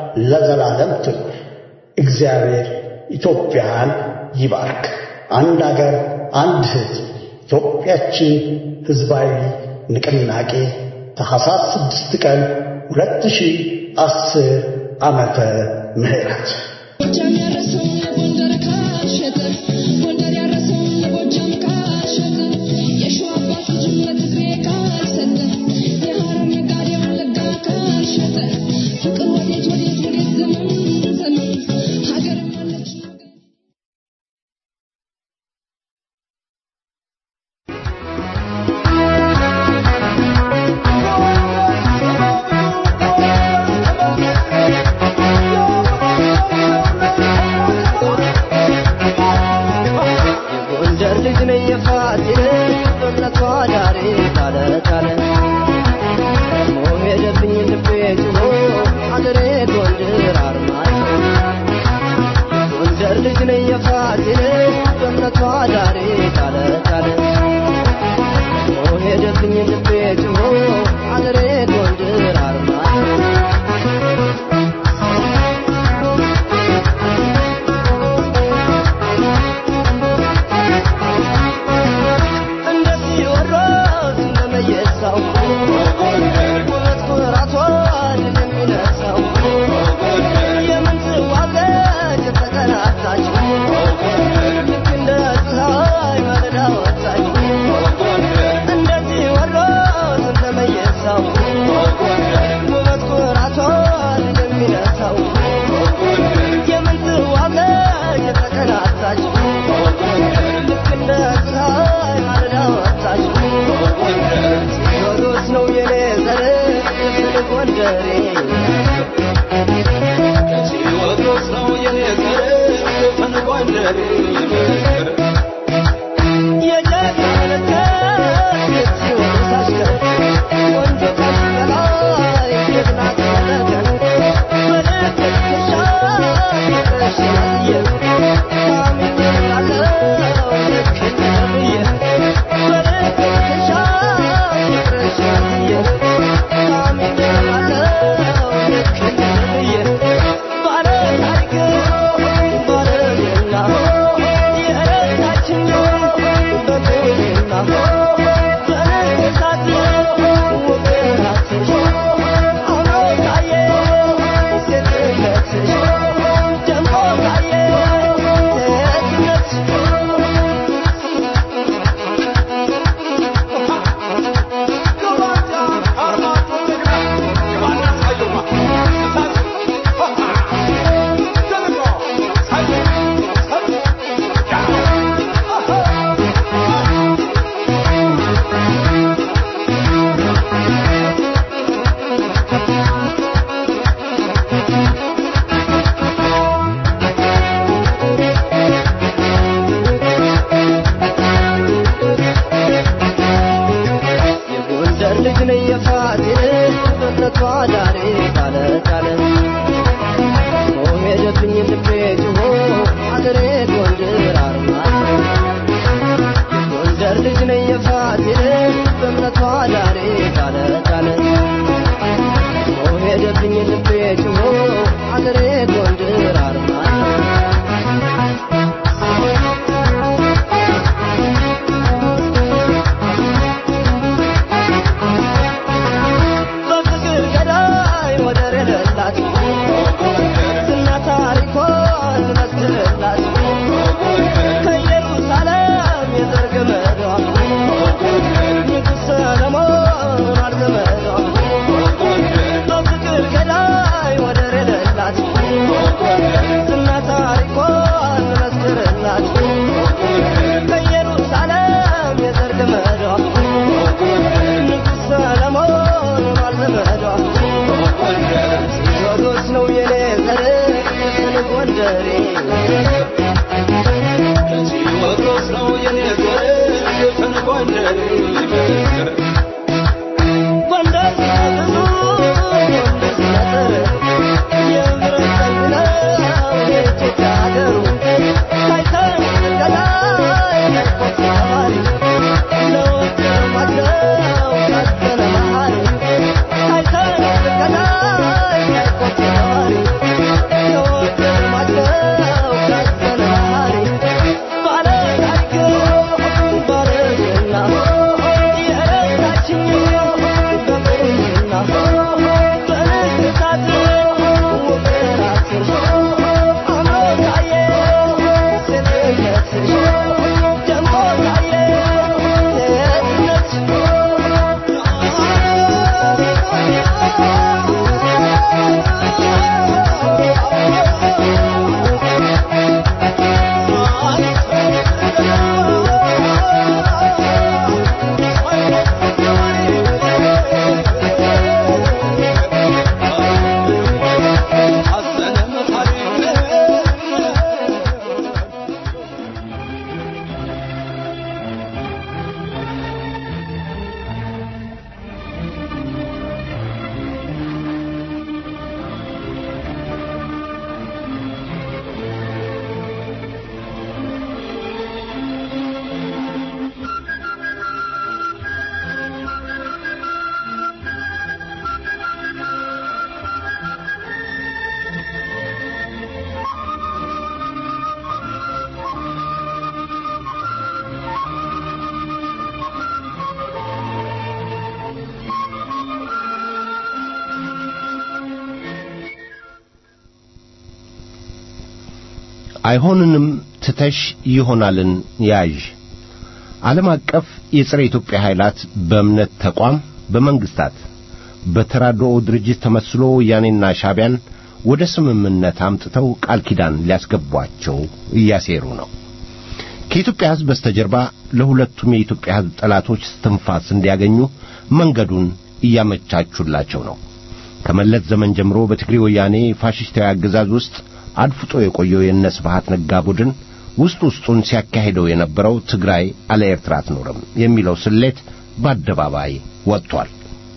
ለዘላለም ትኑር። እግዚአብሔር ኢትዮጵያን ይባርክ። አንድ አገር፣ አንድ ሕዝብ። ኢትዮጵያችን ሕዝባዊ ንቅናቄ ታኅሳስ ስድስት ቀን ሁለት ሺህ አስር ዓመተ ምህረት ጎጃም ያረሰውን ጎንደር ካሸጠ ጎንደር ያረሰውን ጎጃም ካሸጠ የሸዋ አባት ልጁን ለትግሬ ካልሰጠ የሐረር ነጋዴ ወለጋ ካልሸጠ ውበት ኩራቷን የሚነሳው የምንትዋለች የተቀናጣች ልክ እንደ ፀሐይ ማለዳ ወጣች እንደዚህ ወሎ እንደመየሳው ውበት ኩራቷን የሚነሳው የምንትዋለች የተቀናጣች ልክ እንደ ፀሐይ ማለዳ ወጣች ቴዎድሮስ ነው የኔ ዘር የፍልቅ ወንደሬ ቴዎድሮስ ነው የኔ ዘር የፍልቅ ወንደሬ የጀግና መለከት የቴዎድሮስ አሽከር ወንዞ ከፍ በላይ ጀግና ተመለከት በልክ ትሻል ፍቅርሽ ያየ ታሚኝ አለው ልክ እንደብዬ በልክ ትሻል ፍቅርሽ ያየ ታሚኝ አለው ልክ እንደብዬ ባለ ታሪክ ባለ ዜና የረሳችኝ በቁና በነገሳት ውብነትሽ አምሮ ታየ ሴትነትሽ ደምቆ ታየ ሴትነትሽ የጎንደር ልጅ ነኝ የፋሲል በእምነቷ ዳሬ ባለጫለ ሄደብኝ ልቤ ጭሆ አገሬ ጎንደር አርማ የጎንደር ልጅ ነኝ የፋሲል በእምነቷ ዳሬ ባለጫለ ሄደብኝ ልቤ ጭሆ አገሬ ጎንደር አርማ በፍቅር ገዳይ ወደር የሌላት ዝና ታሪኳን መስክርላት ከኢየሩሳሌም የዘር ገመዷ ንጉሥ ሰለሞን አርዘመዷ በፍቅር ገዳይ ወደር የሌላት ዝና ታሪኳን መስክርላት ከኢየሩሳሌም የዘር ገመዷ ንጉሥ ሰለሞን አልዘመዷ ቴዎድሮስ ነው የኔ ዘር የፍልቅ ወንደሬ ቴዎድሮስ ነው የኔ ዘር የፍልቅ ወንደሬ ጎንደር ብዙ ጎንደር ስለጥር የምሕረት ቀኝ ነው የኢትዮጵያ ሀገሩ ታይተን ገላይ ያልቆት ተባሪ ለወትር ማግደው ቀጠለ መሃሪ ታይተን ገላይ ያልቆት ተባሪ ለወትር ማግደው አይሆንንም ትተሽ ይሆናልን ያዥ ዓለም አቀፍ የጸረ ኢትዮጵያ ኃይላት በእምነት ተቋም በመንግስታት በተራድኦ ድርጅት ተመስሎ ወያኔና ሻቢያን ወደ ስምምነት አምጥተው ቃል ኪዳን ሊያስገቧቸው እያሴሩ ነው። ከኢትዮጵያ ሕዝብ በስተጀርባ ለሁለቱም የኢትዮጵያ ሕዝብ ጠላቶች ትንፋስ እንዲያገኙ መንገዱን እያመቻቹላቸው ነው። ከመለስ ዘመን ጀምሮ በትግሬ ወያኔ ፋሽስታዊ አገዛዝ ውስጥ አድፍጦ የቆየው የእነ ስብሐት ነጋ ቡድን ውስጥ ውስጡን ሲያካሂደው የነበረው ትግራይ አለ ኤርትራ አትኖርም የሚለው ስሌት በአደባባይ ወጥቷል።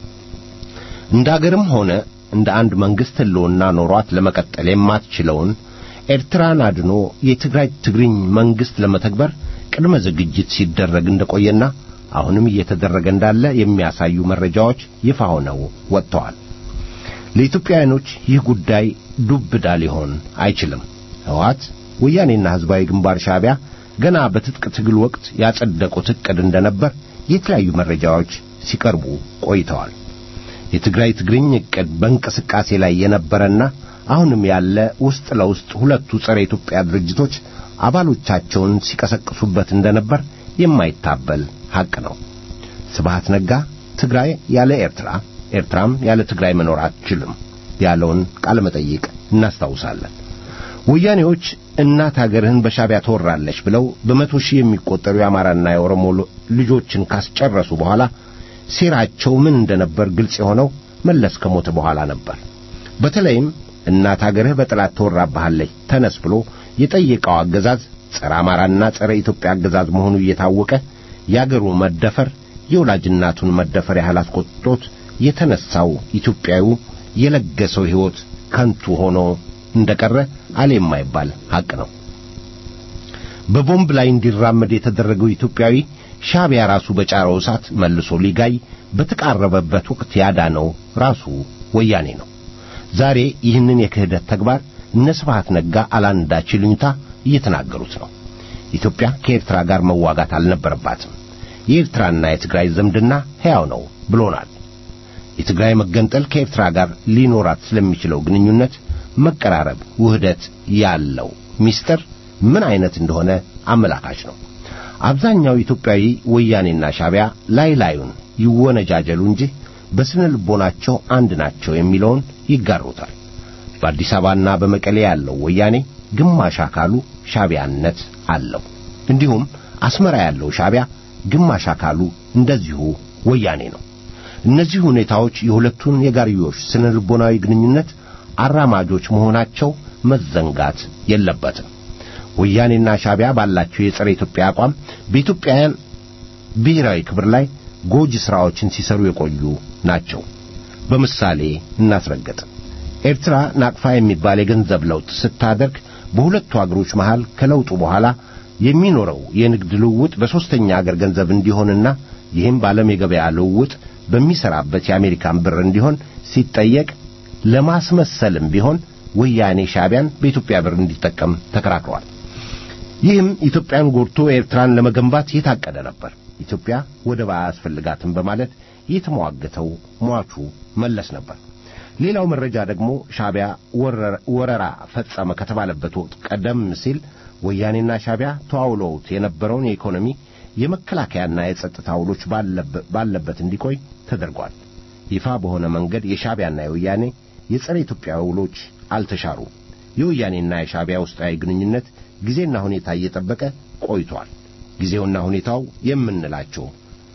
እንደ አገርም ሆነ እንደ አንድ መንግስት ህልውና ኖሯት ለመቀጠል የማትችለውን ኤርትራን አድኖ የትግራይ ትግርኝ መንግስት ለመተግበር ቅድመ ዝግጅት ሲደረግ እንደቆየና አሁንም እየተደረገ እንዳለ የሚያሳዩ መረጃዎች ይፋ ሆነው ወጥተዋል። ለኢትዮጵያውያኖች ይህ ጉዳይ ዱብዳ ሊሆን አይችልም። ህወሓት ወያኔና ህዝባዊ ግንባር ሻቢያ ገና በትጥቅ ትግል ወቅት ያጸደቁት ዕቅድ እንደነበር የተለያዩ መረጃዎች ሲቀርቡ ቆይተዋል። የትግራይ ትግርኝ ዕቅድ በእንቅስቃሴ ላይ የነበረና አሁንም ያለ ውስጥ ለውስጥ ሁለቱ ጸረ ኢትዮጵያ ድርጅቶች አባሎቻቸውን ሲቀሰቅሱበት እንደነበር የማይታበል ሐቅ ነው። ስብሐት ነጋ ትግራይ ያለ ኤርትራ፣ ኤርትራም ያለ ትግራይ መኖር አትችልም ያለውን ቃለ መጠይቅ እናስታውሳለን። ወያኔዎች እናት አገርህን በሻቢያ ትወራለች ብለው በመቶ ሺህ የሚቆጠሩ የአማራና የኦሮሞ ልጆችን ካስጨረሱ በኋላ ሴራቸው ምን እንደነበር ግልጽ የሆነው መለስ ከሞተ በኋላ ነበር። በተለይም እናት አገርህ በጠላት ትወራብሃለች ተነስ ብሎ የጠየቀው አገዛዝ ጸረ አማራና ጸረ ኢትዮጵያ አገዛዝ መሆኑ እየታወቀ የአገሩ መደፈር የወላጅ እናቱን መደፈር ያህል አስቆጥቶት የተነሳው ኢትዮጵያዊ የለገሰው ሕይወት ከንቱ ሆኖ እንደቀረ አለ የማይባል ሐቅ ነው። በቦምብ ላይ እንዲራመድ የተደረገው ኢትዮጵያዊ ሻቢያ ራሱ በጫረው እሳት መልሶ ሊጋይ በተቃረበበት ወቅት ያዳነው ራሱ ወያኔ ነው። ዛሬ ይህንን የክህደት ተግባር እነ ስብሐት ነጋ አላንዳች ይሉኝታ እየተናገሩት ነው። ኢትዮጵያ ከኤርትራ ጋር መዋጋት አልነበረባትም። የኤርትራና የትግራይ ዝምድና ሕያው ነው ብሎናል። የትግራይ መገንጠል ከኤርትራ ጋር ሊኖራት ስለሚችለው ግንኙነት መቀራረብ፣ ውህደት ያለው ሚስጥር ምን አይነት እንደሆነ አመላካች ነው። አብዛኛው ኢትዮጵያዊ ወያኔና ሻቢያ ላይ ላዩን ይወነጃጀሉ እንጂ በስነ ልቦናቸው አንድ ናቸው የሚለውን ይጋሩታል። በአዲስ አበባና በመቀሌ ያለው ወያኔ ግማሽ አካሉ ሻቢያነት አለው። እንዲሁም አስመራ ያለው ሻቢያ ግማሽ አካሉ እንደዚሁ ወያኔ ነው። እነዚህ ሁኔታዎች የሁለቱን የጋርዮሽ ስነ ልቦናዊ ግንኙነት አራማጆች መሆናቸው መዘንጋት የለበትም። ወያኔና ሻቢያ ባላቸው የጸረ ኢትዮጵያ አቋም በኢትዮጵያውያን ብሔራዊ ክብር ላይ ጎጂ ሥራዎችን ሲሰሩ የቆዩ ናቸው። በምሳሌ እናስረግጥ። ኤርትራ ናቅፋ የሚባል የገንዘብ ለውጥ ስታደርግ በሁለቱ አገሮች መሃል ከለውጡ በኋላ የሚኖረው የንግድ ልውውጥ በሦስተኛ አገር ገንዘብ እንዲሆንና ይህም በዓለም የገበያ ልውውጥ በሚሠራበት የአሜሪካን ብር እንዲሆን ሲጠየቅ ለማስመሰልም ቢሆን ወያኔ ሻቢያን በኢትዮጵያ ብር እንዲጠቀም ተከራክሯል። ይህም ኢትዮጵያን ጎድቶ ኤርትራን ለመገንባት የታቀደ ነበር። ኢትዮጵያ ወደብ አያስፈልጋትም በማለት የተሟገተው ሟቹ መለስ ነበር። ሌላው መረጃ ደግሞ ሻቢያ ወረራ ፈጸመ ከተባለበት ወቅት ቀደም ሲል ወያኔና ሻቢያ ተዋውለውት የነበረውን የኢኮኖሚ የመከላከያና የጸጥታ ውሎች ባለበት እንዲቆይ ተደርጓል። ይፋ በሆነ መንገድ የሻቢያና የወያኔ የጸረ ኢትዮጵያ ውሎች አልተሻሩም። የወያኔና የሻቢያ ውስጣዊ ግንኙነት ጊዜና ሁኔታ እየጠበቀ ቆይቷል። ጊዜውና ሁኔታው የምንላቸው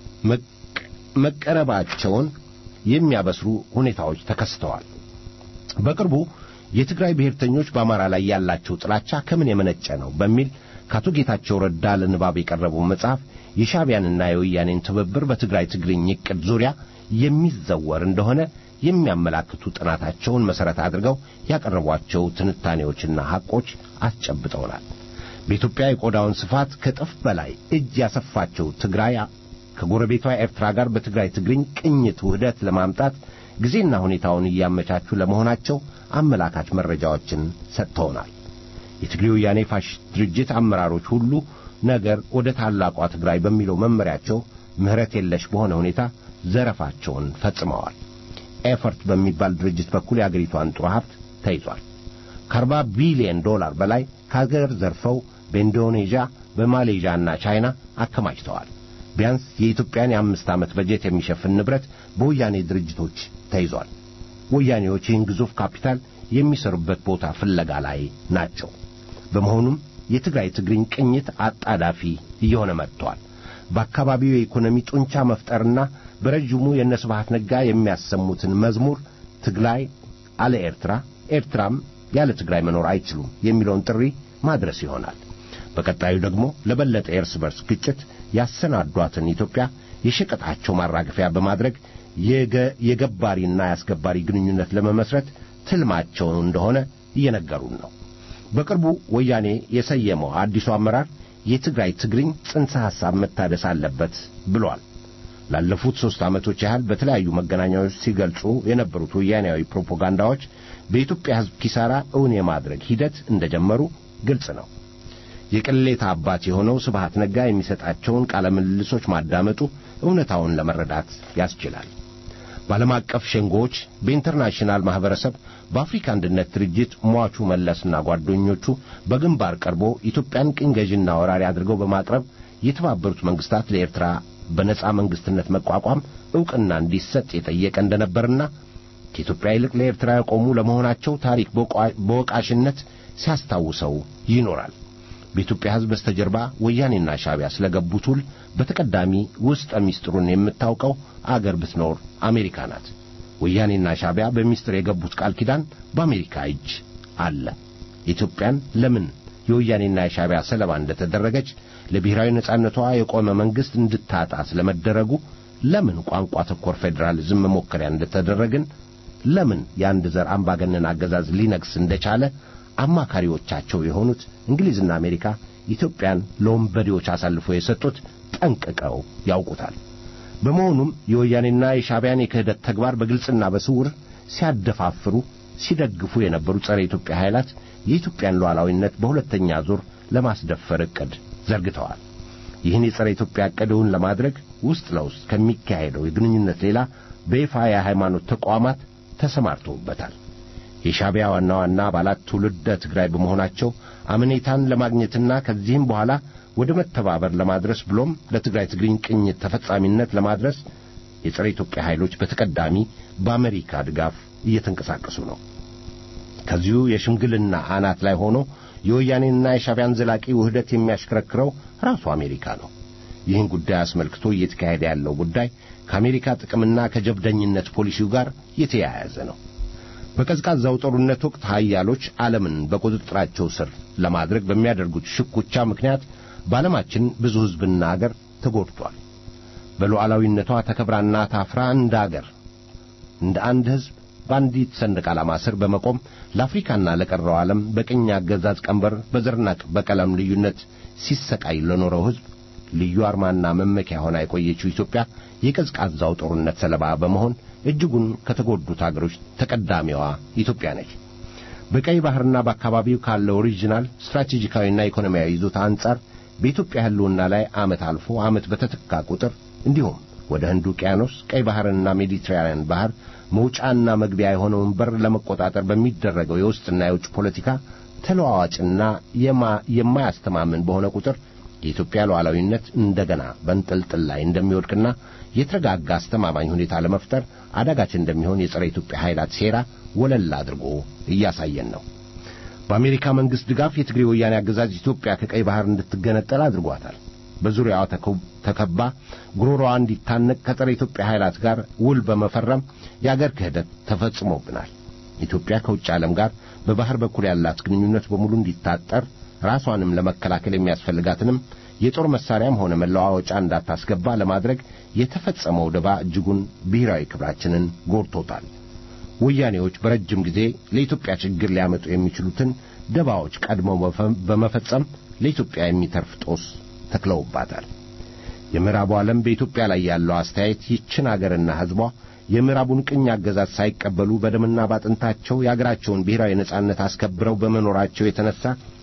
መቀረባቸውን የሚያበስሩ ሁኔታዎች ተከስተዋል። በቅርቡ የትግራይ ብሔርተኞች በአማራ ላይ ያላቸው ጥላቻ ከምን የመነጨ ነው በሚል ከአቶ ጌታቸው ረዳ ለንባብ የቀረበው መጽሐፍ የሻቢያንና የወያኔን ትብብር በትግራይ ትግርኝ ዕቅድ ዙሪያ የሚዘወር እንደሆነ የሚያመላክቱ ጥናታቸውን መሠረት አድርገው ያቀረቧቸው ትንታኔዎችና ሐቆች አስጨብጠውናል። በኢትዮጵያ የቆዳውን ስፋት ከጥፍ በላይ እጅ ያሰፋቸው ትግራይ ከጎረቤቷ ኤርትራ ጋር በትግራይ ትግርኝ ቅኝት ውህደት ለማምጣት ጊዜና ሁኔታውን እያመቻቹ ለመሆናቸው አመላካች መረጃዎችን ሰጥተውናል። የትግሬ ወያኔ ፋሽስት ድርጅት አመራሮች ሁሉ ነገር ወደ ታላቋ ትግራይ በሚለው መመሪያቸው ምሕረት የለሽ በሆነ ሁኔታ ዘረፋቸውን ፈጽመዋል። ኤፈርት በሚባል ድርጅት በኩል የአገሪቷን ጥሩ ሀብት ተይዟል። ከአርባ ቢሊዮን ዶላር በላይ ከአገር ዘርፈው በኢንዶኔዥያ በማሌዥያና ቻይና አከማችተዋል። ቢያንስ የኢትዮጵያን የአምስት ዓመት በጀት የሚሸፍን ንብረት በወያኔ ድርጅቶች ተይዟል። ወያኔዎች ይህን ግዙፍ ካፒታል የሚሰሩበት ቦታ ፍለጋ ላይ ናቸው። በመሆኑም የትግራይ ትግርኝ ቅኝት አጣዳፊ እየሆነ መጥቷል። በአካባቢው የኢኮኖሚ ጡንቻ መፍጠርና በረጅሙ የነስብሃት ነጋ የሚያሰሙትን መዝሙር ትግራይ አለ ኤርትራ፣ ኤርትራም ያለ ትግራይ መኖር አይችሉም የሚለውን ጥሪ ማድረስ ይሆናል። በቀጣዩ ደግሞ ለበለጠ የእርስ በርስ ግጭት ያሰናዷትን ኢትዮጵያ የሸቀጣቸው ማራገፊያ በማድረግ የገባሪና የአስገባሪ ግንኙነት ለመመስረት ትልማቸው እንደሆነ እየነገሩን ነው። በቅርቡ ወያኔ የሰየመው አዲሱ አመራር የትግራይ ትግርኝ ጽንሰ ሐሳብ መታደስ አለበት ብሏል። ላለፉት ሦስት ዓመቶች ያህል በተለያዩ መገናኛዎች ሲገልጹ የነበሩት ወያኔያዊ ፕሮፓጋንዳዎች በኢትዮጵያ ሕዝብ ኪሳራ እውን የማድረግ ሂደት እንደጀመሩ ግልጽ ነው። የቅሌታ አባት የሆነው ስብሃት ነጋ የሚሰጣቸውን ቃለ ምልልሶች ማዳመጡ እውነታውን ለመረዳት ያስችላል። በዓለም አቀፍ ሸንጎዎች፣ በኢንተርናሽናል ማኅበረሰብ፣ በአፍሪካ አንድነት ድርጅት ሟቹ መለስና ጓደኞቹ በግንባር ቀርቦ ኢትዮጵያን ቅኝ ገዥና ወራሪ አድርገው በማቅረብ የተባበሩት መንግስታት ለኤርትራ በነጻ መንግስትነት መቋቋም ዕውቅና እንዲሰጥ የጠየቀ እንደነበርና ከኢትዮጵያ ይልቅ ለኤርትራ የቆሙ ለመሆናቸው ታሪክ በወቃሽነት ሲያስታውሰው ይኖራል። በኢትዮጵያ ሕዝብ በስተጀርባ ወያኔና ሻዕቢያ ስለገቡት ውል በተቀዳሚ ውስጠ ሚስጥሩን የምታውቀው አገር ብትኖር አሜሪካ ናት። ወያኔና ሻዕቢያ በሚስጥር የገቡት ቃል ኪዳን በአሜሪካ እጅ አለ። ኢትዮጵያን ለምን የወያኔና የሻዕቢያ ሰለባ እንደተደረገች ለብሔራዊ ነጻነቷ የቆመ መንግስት እንድታጣ ስለመደረጉ ለምን ቋንቋ ተኮር ፌዴራሊዝም መሞከሪያ እንደተደረግን ለምን የአንድ ዘር አምባገነን አገዛዝ ሊነግስ እንደቻለ አማካሪዎቻቸው የሆኑት እንግሊዝና አሜሪካ ኢትዮጵያን ለወንበዴዎች አሳልፎ የሰጡት ጠንቅቀው ያውቁታል። በመሆኑም የወያኔና የሻዕቢያን የክህደት ተግባር በግልጽና በስውር ሲያደፋፍሩ ሲደግፉ የነበሩ ጸረ ኢትዮጵያ ኃይላት የኢትዮጵያን ሉዓላዊነት በሁለተኛ ዙር ለማስደፈር ዕቅድ ዘርግተዋል። ይህን የጸረ ኢትዮጵያ ዕቅድውን ለማድረግ ውስጥ ለውስጥ ከሚካሄደው የግንኙነት ሌላ በይፋ የሃይማኖት ተቋማት ተሰማርተውበታል። የሻዕቢያ ዋና ዋና አባላት ትውልደ ትግራይ በመሆናቸው አመኔታን ለማግኘትና ከዚህም በኋላ ወደ መተባበር ለማድረስ ብሎም ለትግራይ ትግርኝ ቅኝት ተፈጻሚነት ለማድረስ የጸረ ኢትዮጵያ ኃይሎች በተቀዳሚ በአሜሪካ ድጋፍ እየተንቀሳቀሱ ነው። ከዚሁ የሽምግልና አናት ላይ ሆኖ የወያኔንና የሻዕቢያን ዘላቂ ውህደት የሚያሽከረክረው ራሱ አሜሪካ ነው። ይህን ጉዳይ አስመልክቶ እየተካሄደ ያለው ጉዳይ ከአሜሪካ ጥቅምና ከጀብደኝነት ፖሊሲው ጋር የተያያዘ ነው። በቀዝቃዛው ጦርነት ወቅት ኃያሎች ዓለምን በቁጥጥራቸው ስር ለማድረግ በሚያደርጉት ሽኩቻ ምክንያት በዓለማችን ብዙ ሕዝብና አገር ተጎድቷል። በሉዓላዊነቷ ተከብራና ታፍራ እንደ አገር እንደ አንድ ሕዝብ በአንዲት ሰንደቅ ዓላማ ስር በመቆም ለአፍሪካና ለቀረው ዓለም በቅኝ አገዛዝ ቀንበር በዘርና በቀለም ልዩነት ሲሰቃይ ለኖረው ሕዝብ ልዩ አርማና መመኪያ ሆና የቆየችው ኢትዮጵያ የቀዝቃዛው ጦርነት ሰለባ በመሆን እጅጉን ከተጎዱት አገሮች ተቀዳሚዋ ኢትዮጵያ ነች። በቀይ ባህርና በአካባቢው ካለው ኦሪጂናል ስትራቴጂካዊና ኢኮኖሚያዊ ይዞታ አንጻር በኢትዮጵያ ሕልውና ላይ ዓመት አልፎ ዓመት በተተካ ቁጥር እንዲሁም ወደ ህንድ ውቅያኖስ ቀይ ባህርና ሜዲትራንያን ባህር መውጫና መግቢያ የሆነውን በር ለመቆጣጠር በሚደረገው የውስጥና የውጭ ፖለቲካ ተለዋዋጭና የማያስተማምን በሆነ ቁጥር የኢትዮጵያ ሉዓላዊነት እንደገና በንጥልጥል ላይ እንደሚወድቅና የተረጋጋ አስተማማኝ ሁኔታ ለመፍጠር አዳጋች እንደሚሆን የጸረ ኢትዮጵያ ኃይላት ሴራ ወለል አድርጎ እያሳየን ነው። በአሜሪካ መንግሥት ድጋፍ የትግሬ ወያኔ አገዛዝ ኢትዮጵያ ከቀይ ባህር እንድትገነጠል አድርጓታል። በዙሪያዋ ተከባ ጉሮሮዋ እንዲታነቅ ከጸረ ኢትዮጵያ ኃይላት ጋር ውል በመፈረም የአገር ክህደት ተፈጽሞብናል። ኢትዮጵያ ከውጭ ዓለም ጋር በባህር በኩል ያላት ግንኙነት በሙሉ እንዲታጠር ራሷንም ለመከላከል የሚያስፈልጋትንም የጦር መሳሪያም ሆነ መለዋወጫ እንዳታስገባ ለማድረግ የተፈጸመው ደባ እጅጉን ብሔራዊ ክብራችንን ጎድቶታል። ወያኔዎች በረጅም ጊዜ ለኢትዮጵያ ችግር ሊያመጡ የሚችሉትን ደባዎች ቀድመው በመፈጸም ለኢትዮጵያ የሚተርፍ ጦስ ተክለውባታል። የምዕራቡ ዓለም በኢትዮጵያ ላይ ያለው አስተያየት ይችን አገርና ሕዝቧ የምዕራቡን ቅኝ አገዛዝ ሳይቀበሉ በደምና ባጥንታቸው የአገራቸውን ብሔራዊ ነጻነት አስከብረው በመኖራቸው የተነሳ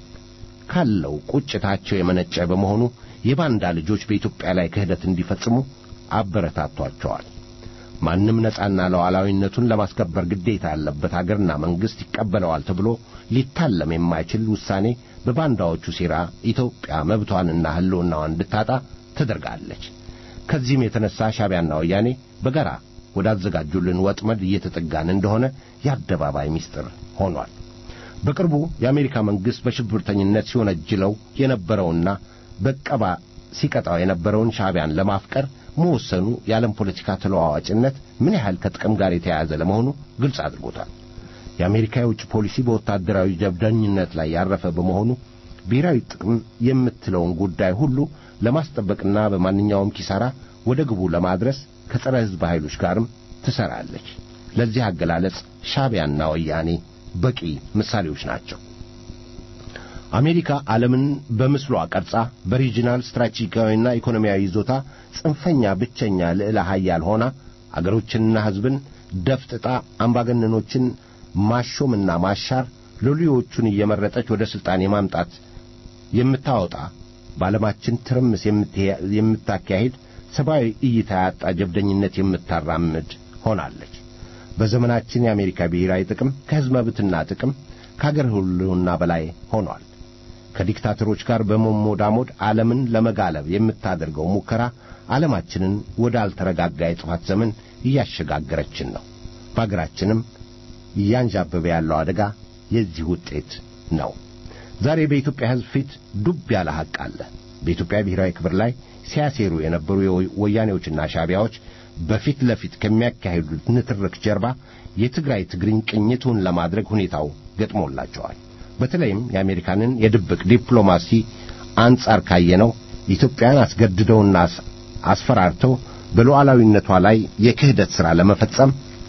ካለው ቁጭታቸው የመነጨ በመሆኑ የባንዳ ልጆች በኢትዮጵያ ላይ ክህደት እንዲፈጽሙ አበረታቷቸዋል። ማንም ነጻና ሉዓላዊነቱን ለማስከበር ግዴታ ያለበት አገርና መንግሥት ይቀበለዋል ተብሎ ሊታለም የማይችል ውሳኔ በባንዳዎቹ ሴራ ኢትዮጵያ መብቷንና ሕልውናዋን እንድታጣ ተደርጋለች። ከዚህም የተነሳ ሻዕቢያና ወያኔ በጋራ ወዳዘጋጁልን ወጥመድ እየተጠጋን እንደሆነ የአደባባይ ምስጢር ሆኗል። በቅርቡ የአሜሪካ መንግሥት በሽብርተኝነት ሲወነጅለው የነበረውና በቀባ ሲቀጣው የነበረውን ሻዕቢያን ለማፍቀር መወሰኑ የዓለም ፖለቲካ ተለዋዋጭነት ምን ያህል ከጥቅም ጋር የተያያዘ ለመሆኑ ግልጽ አድርጎታል። የአሜሪካ የውጭ ፖሊሲ በወታደራዊ ጀብደኝነት ላይ ያረፈ በመሆኑ ብሔራዊ ጥቅም የምትለውን ጉዳይ ሁሉ ለማስጠበቅና በማንኛውም ኪሳራ ወደ ግቡ ለማድረስ ከጸረ ሕዝብ ኃይሎች ጋርም ትሰራለች። ለዚህ አገላለጽ ሻዕቢያና ወያኔ በቂ ምሳሌዎች ናቸው። አሜሪካ ዓለምን በምስሏ ቀርጻ በሪጂናል ስትራቴጂካዊና ኢኮኖሚያዊ ይዞታ ጽንፈኛ ብቸኛ ልዕለ ኃያል ሆና አገሮችንና ሕዝብን ደፍጥጣ አምባገነኖችን ማሾምና ማሻር ሎሌዎቹን እየመረጠች ወደ ሥልጣን የማምጣት የምታወጣ በዓለማችን ትርምስ የምታካሄድ ሰብአዊ እይታ ያጣ ጀብደኝነት የምታራምድ ሆናለች። በዘመናችን የአሜሪካ ብሔራዊ ጥቅም ከሕዝብ መብትና ጥቅም ከአገር ሕልውና በላይ ሆኗል። ከዲክታተሮች ጋር በመሞዳሞድ ዓለምን ለመጋለብ የምታደርገው ሙከራ ዓለማችንን ወደ አልተረጋጋ የጥፋት ዘመን እያሸጋገረችን ነው። በአገራችንም እያንዣበበ ያለው አደጋ የዚህ ውጤት ነው። ዛሬ በኢትዮጵያ ሕዝብ ፊት ዱብ ያለ ሐቅ አለ። በኢትዮጵያ ብሔራዊ ክብር ላይ ሲያሴሩ የነበሩ ወያኔዎችና ሻዕቢያዎች በፊት ለፊት ከሚያካሂዱት ንትርክ ጀርባ የትግራይ ትግርኝ ቅኝቱን ለማድረግ ሁኔታው ገጥሞላቸዋል። በተለይም የአሜሪካንን የድብቅ ዲፕሎማሲ አንጻር ካየነው ኢትዮጵያን አስገድደውና አስፈራርተው በሉዓላዊነቷ ላይ የክህደት ሥራ ለመፈጸም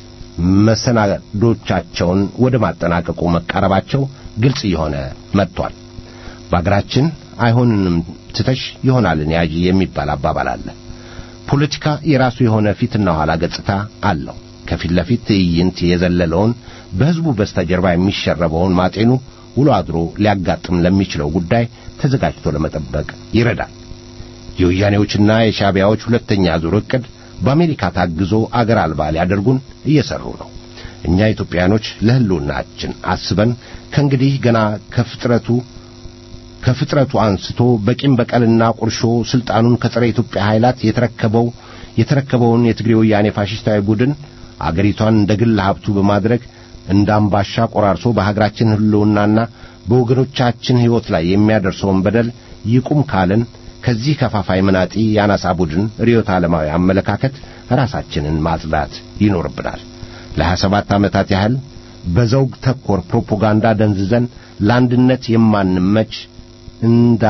መሰናዶቻቸውን ወደ ማጠናቀቁ መቃረባቸው ግልጽ እየሆነ መጥቷል። በአገራችን አይሆንንም ትተሽ ይሆናልን ያዢ የሚባል አባባል አለ። ፖለቲካ የራሱ የሆነ ፊትና ኋላ ገጽታ አለው። ከፊት ለፊት ትዕይንት የዘለለውን በሕዝቡ በስተጀርባ የሚሸረበውን ማጤኑ ውሎ አድሮ ሊያጋጥም ለሚችለው ጉዳይ ተዘጋጅቶ ለመጠበቅ ይረዳል። የወያኔዎችና የሻዕቢያዎች ሁለተኛ ዙር ዕቅድ በአሜሪካ ታግዞ አገር አልባ ሊያደርጉን እየሰሩ ነው። እኛ ኢትዮጵያኖች ለሕልውናችን አስበን ከእንግዲህ ገና ከፍጥረቱ ከፍጥረቱ አንስቶ በቂም በቀልና ቁርሾ ስልጣኑን ከጸረ ኢትዮጵያ ኃይላት የተረከበው የተረከበውን የትግሬ ወያኔ ፋሽስታዊ ቡድን አገሪቷን እንደ ግል ሀብቱ በማድረግ እንደ አምባሻ ቆራርሶ በሀገራችን ሕልውናና በወገኖቻችን ሕይወት ላይ የሚያደርሰውን በደል ይቁም ካልን ከዚህ ከፋፋይ መናጢ የአናሳ ቡድን ርዕዮተ ዓለማዊ አመለካከት ራሳችንን ማጽዳት ይኖርብናል። ለሀያ ሰባት ዓመታት ያህል በዘውግ ተኮር ፕሮፓጋንዳ ደንዝዘን ለአንድነት የማንመች እንዳ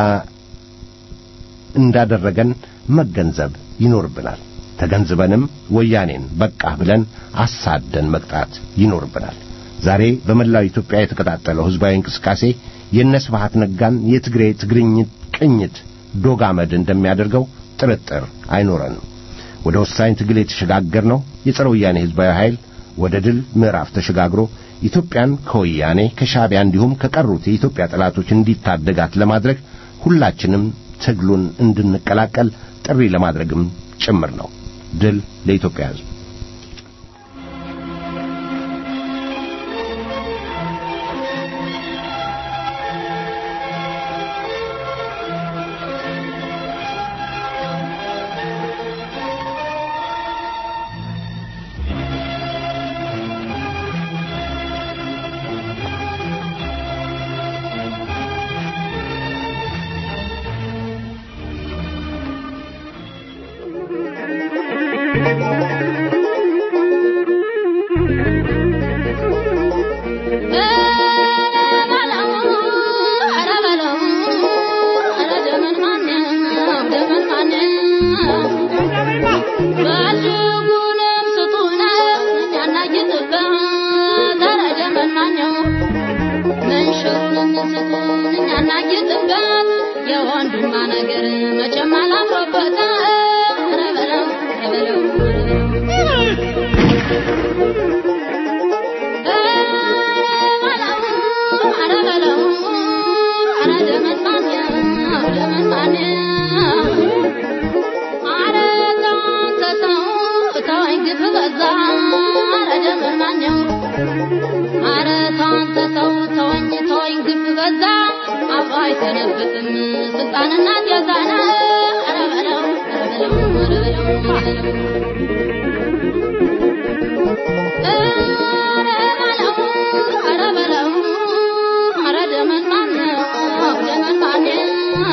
እንዳደረገን መገንዘብ ይኖርብናል። ተገንዝበንም ወያኔን በቃ ብለን አሳደን መቅጣት ይኖርብናል። ዛሬ በመላው ኢትዮጵያ የተቀጣጠለው ሕዝባዊ እንቅስቃሴ የነስብሃት ነጋን የትግሬ ትግርኝ ቅኝት ዶግ አመድ እንደሚያደርገው ጥርጥር አይኖረንም። ወደ ወሳኝ ትግል የተሸጋገርነው የጸረ ወያኔ ሕዝባዊ ኃይል ወደ ድል ምዕራፍ ተሸጋግሮ ኢትዮጵያን ከወያኔ ከሻዕቢያ እንዲሁም ከቀሩት የኢትዮጵያ ጠላቶች እንዲታደጋት ለማድረግ ሁላችንም ትግሉን እንድንቀላቀል ጥሪ ለማድረግም ጭምር ነው። ድል ለኢትዮጵያ ሕዝብ። Thank you. አያጎነብስም ስልጣንና ጌታና ኧረ በለው ኧረ በለው ኧረ በለው ኧረ በለው ኧረ ደመን ማነው ደመን ማነው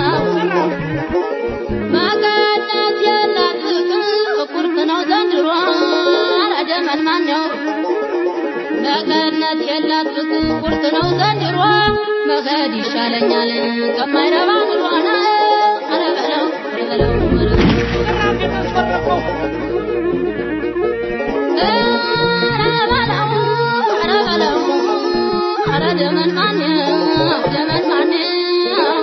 መቀነት የላት ቁርጥ ነው ዘንድሮ ኧረ ደመን ማነው መቀነት የላት ቁርጥ ነው ዘንድሮ መሄድ ይሻለኛል ከማይረባ ኑሮና ኧረ በለው ኧረ በለው ኧረ በለው ኧረ ደመን ማነው ደመን ማነው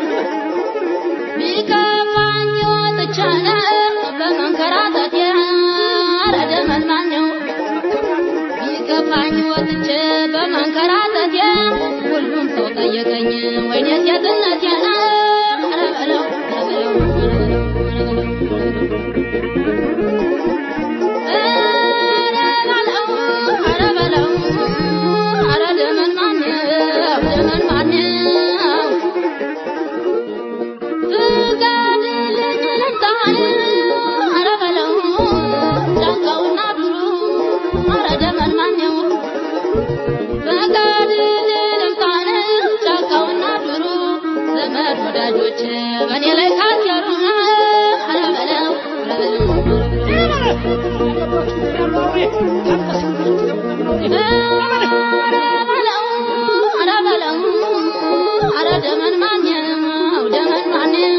ቢከፋኝ ወጥቼ በመንከራተቴ ኧረ ደመን ማነው ቢከፋኝ ወጥቼ በመንከራተቴ ሁሉም ሰው ጠየቀኝ ወይኔ ሴትነቴን ኧረ በለው ኧረ በለው ኧረ በለው ኧረ ደመን ማነው ደመን ማነው ፍቀድልኝ ልምጣን ኧረ በለው ጫካውና ዱሩ ኧረ ደመን ማነው ፍቀድልኝ ልምጣን ጫካውና ዱሩ ዘመድ ወዳጆች በእኔ ላይ ካደሩ ኧረ በለው ኧረ በለው ኧረ በለው ኧረ ደመን ማነው ደመን ማነው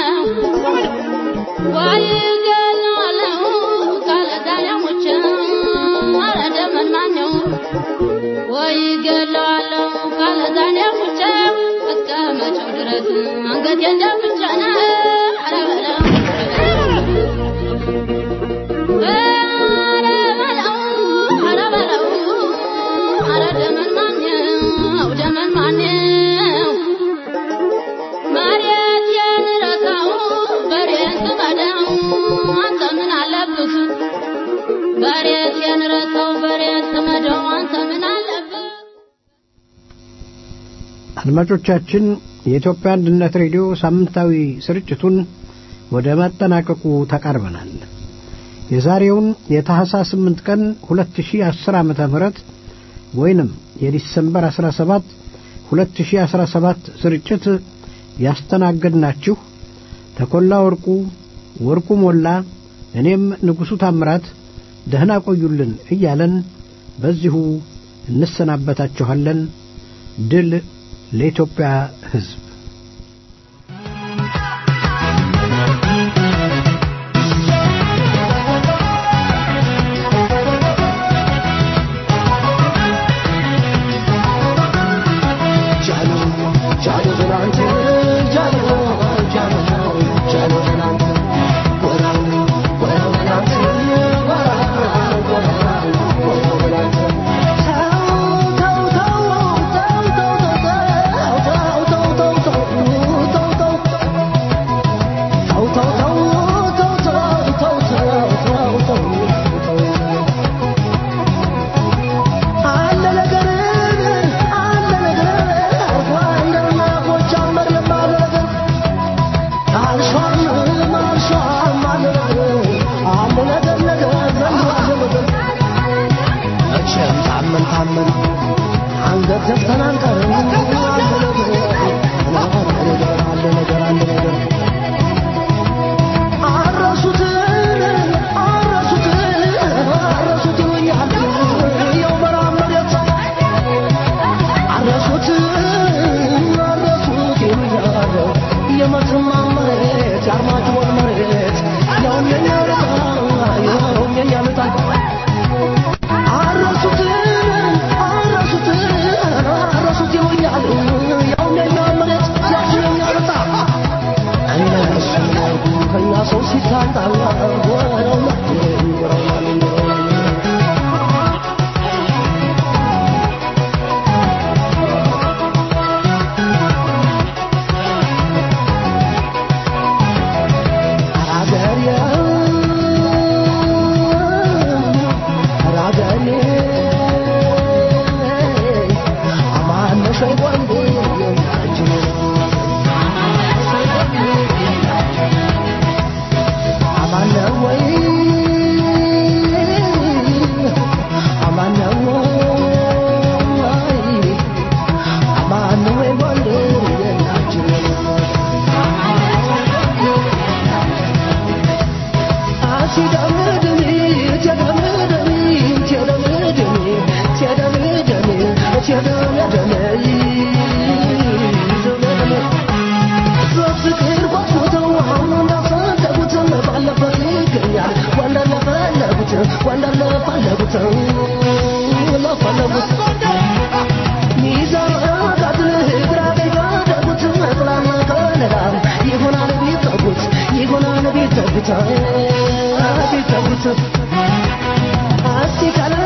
ወይ ገለዋለሁ ካለ ዛሬ ሞቼ ኧረ ደመን ማነው ወይ ገለዋለሁ ካለ ዛሬ ሞቼ እስከ መቼው ድረስ አንገቴን ደፍቼ ነው ኧረ በለው ኧረ በለው ኧረ በለው ኧረ ደመን ማነው ደመን ማነው መሬቴን ረሳው በሬን ስመደው አንተ ምን አለብህ መሬቴን ረሳው በሬን ስመደው አንተ ምን አለብህ አድማጮቻችን የኢትዮጵያ አንድነት ሬዲዮ ሳምንታዊ ስርጭቱን ወደ ማጠናቀቁ ተቃርበናል። የዛሬውን የታህሳስ 8 ቀን 2010 ዓመተ ምህረት ወይንም የዲሰምበር 17 2017 ስርጭት ያስተናገድናችሁ ተኮላ ወርቁ፣ ወርቁ ሞላ፣ እኔም ንጉሡ ታምራት ደህና ቆዩልን እያለን በዚሁ እንሰናበታችኋለን። ድል ለኢትዮጵያ ሕዝብ። አረሱት አረሱት አረሱት ይሉኛል ይሆናል ቤተጉታ ቤተጉታ አስቲ ካላ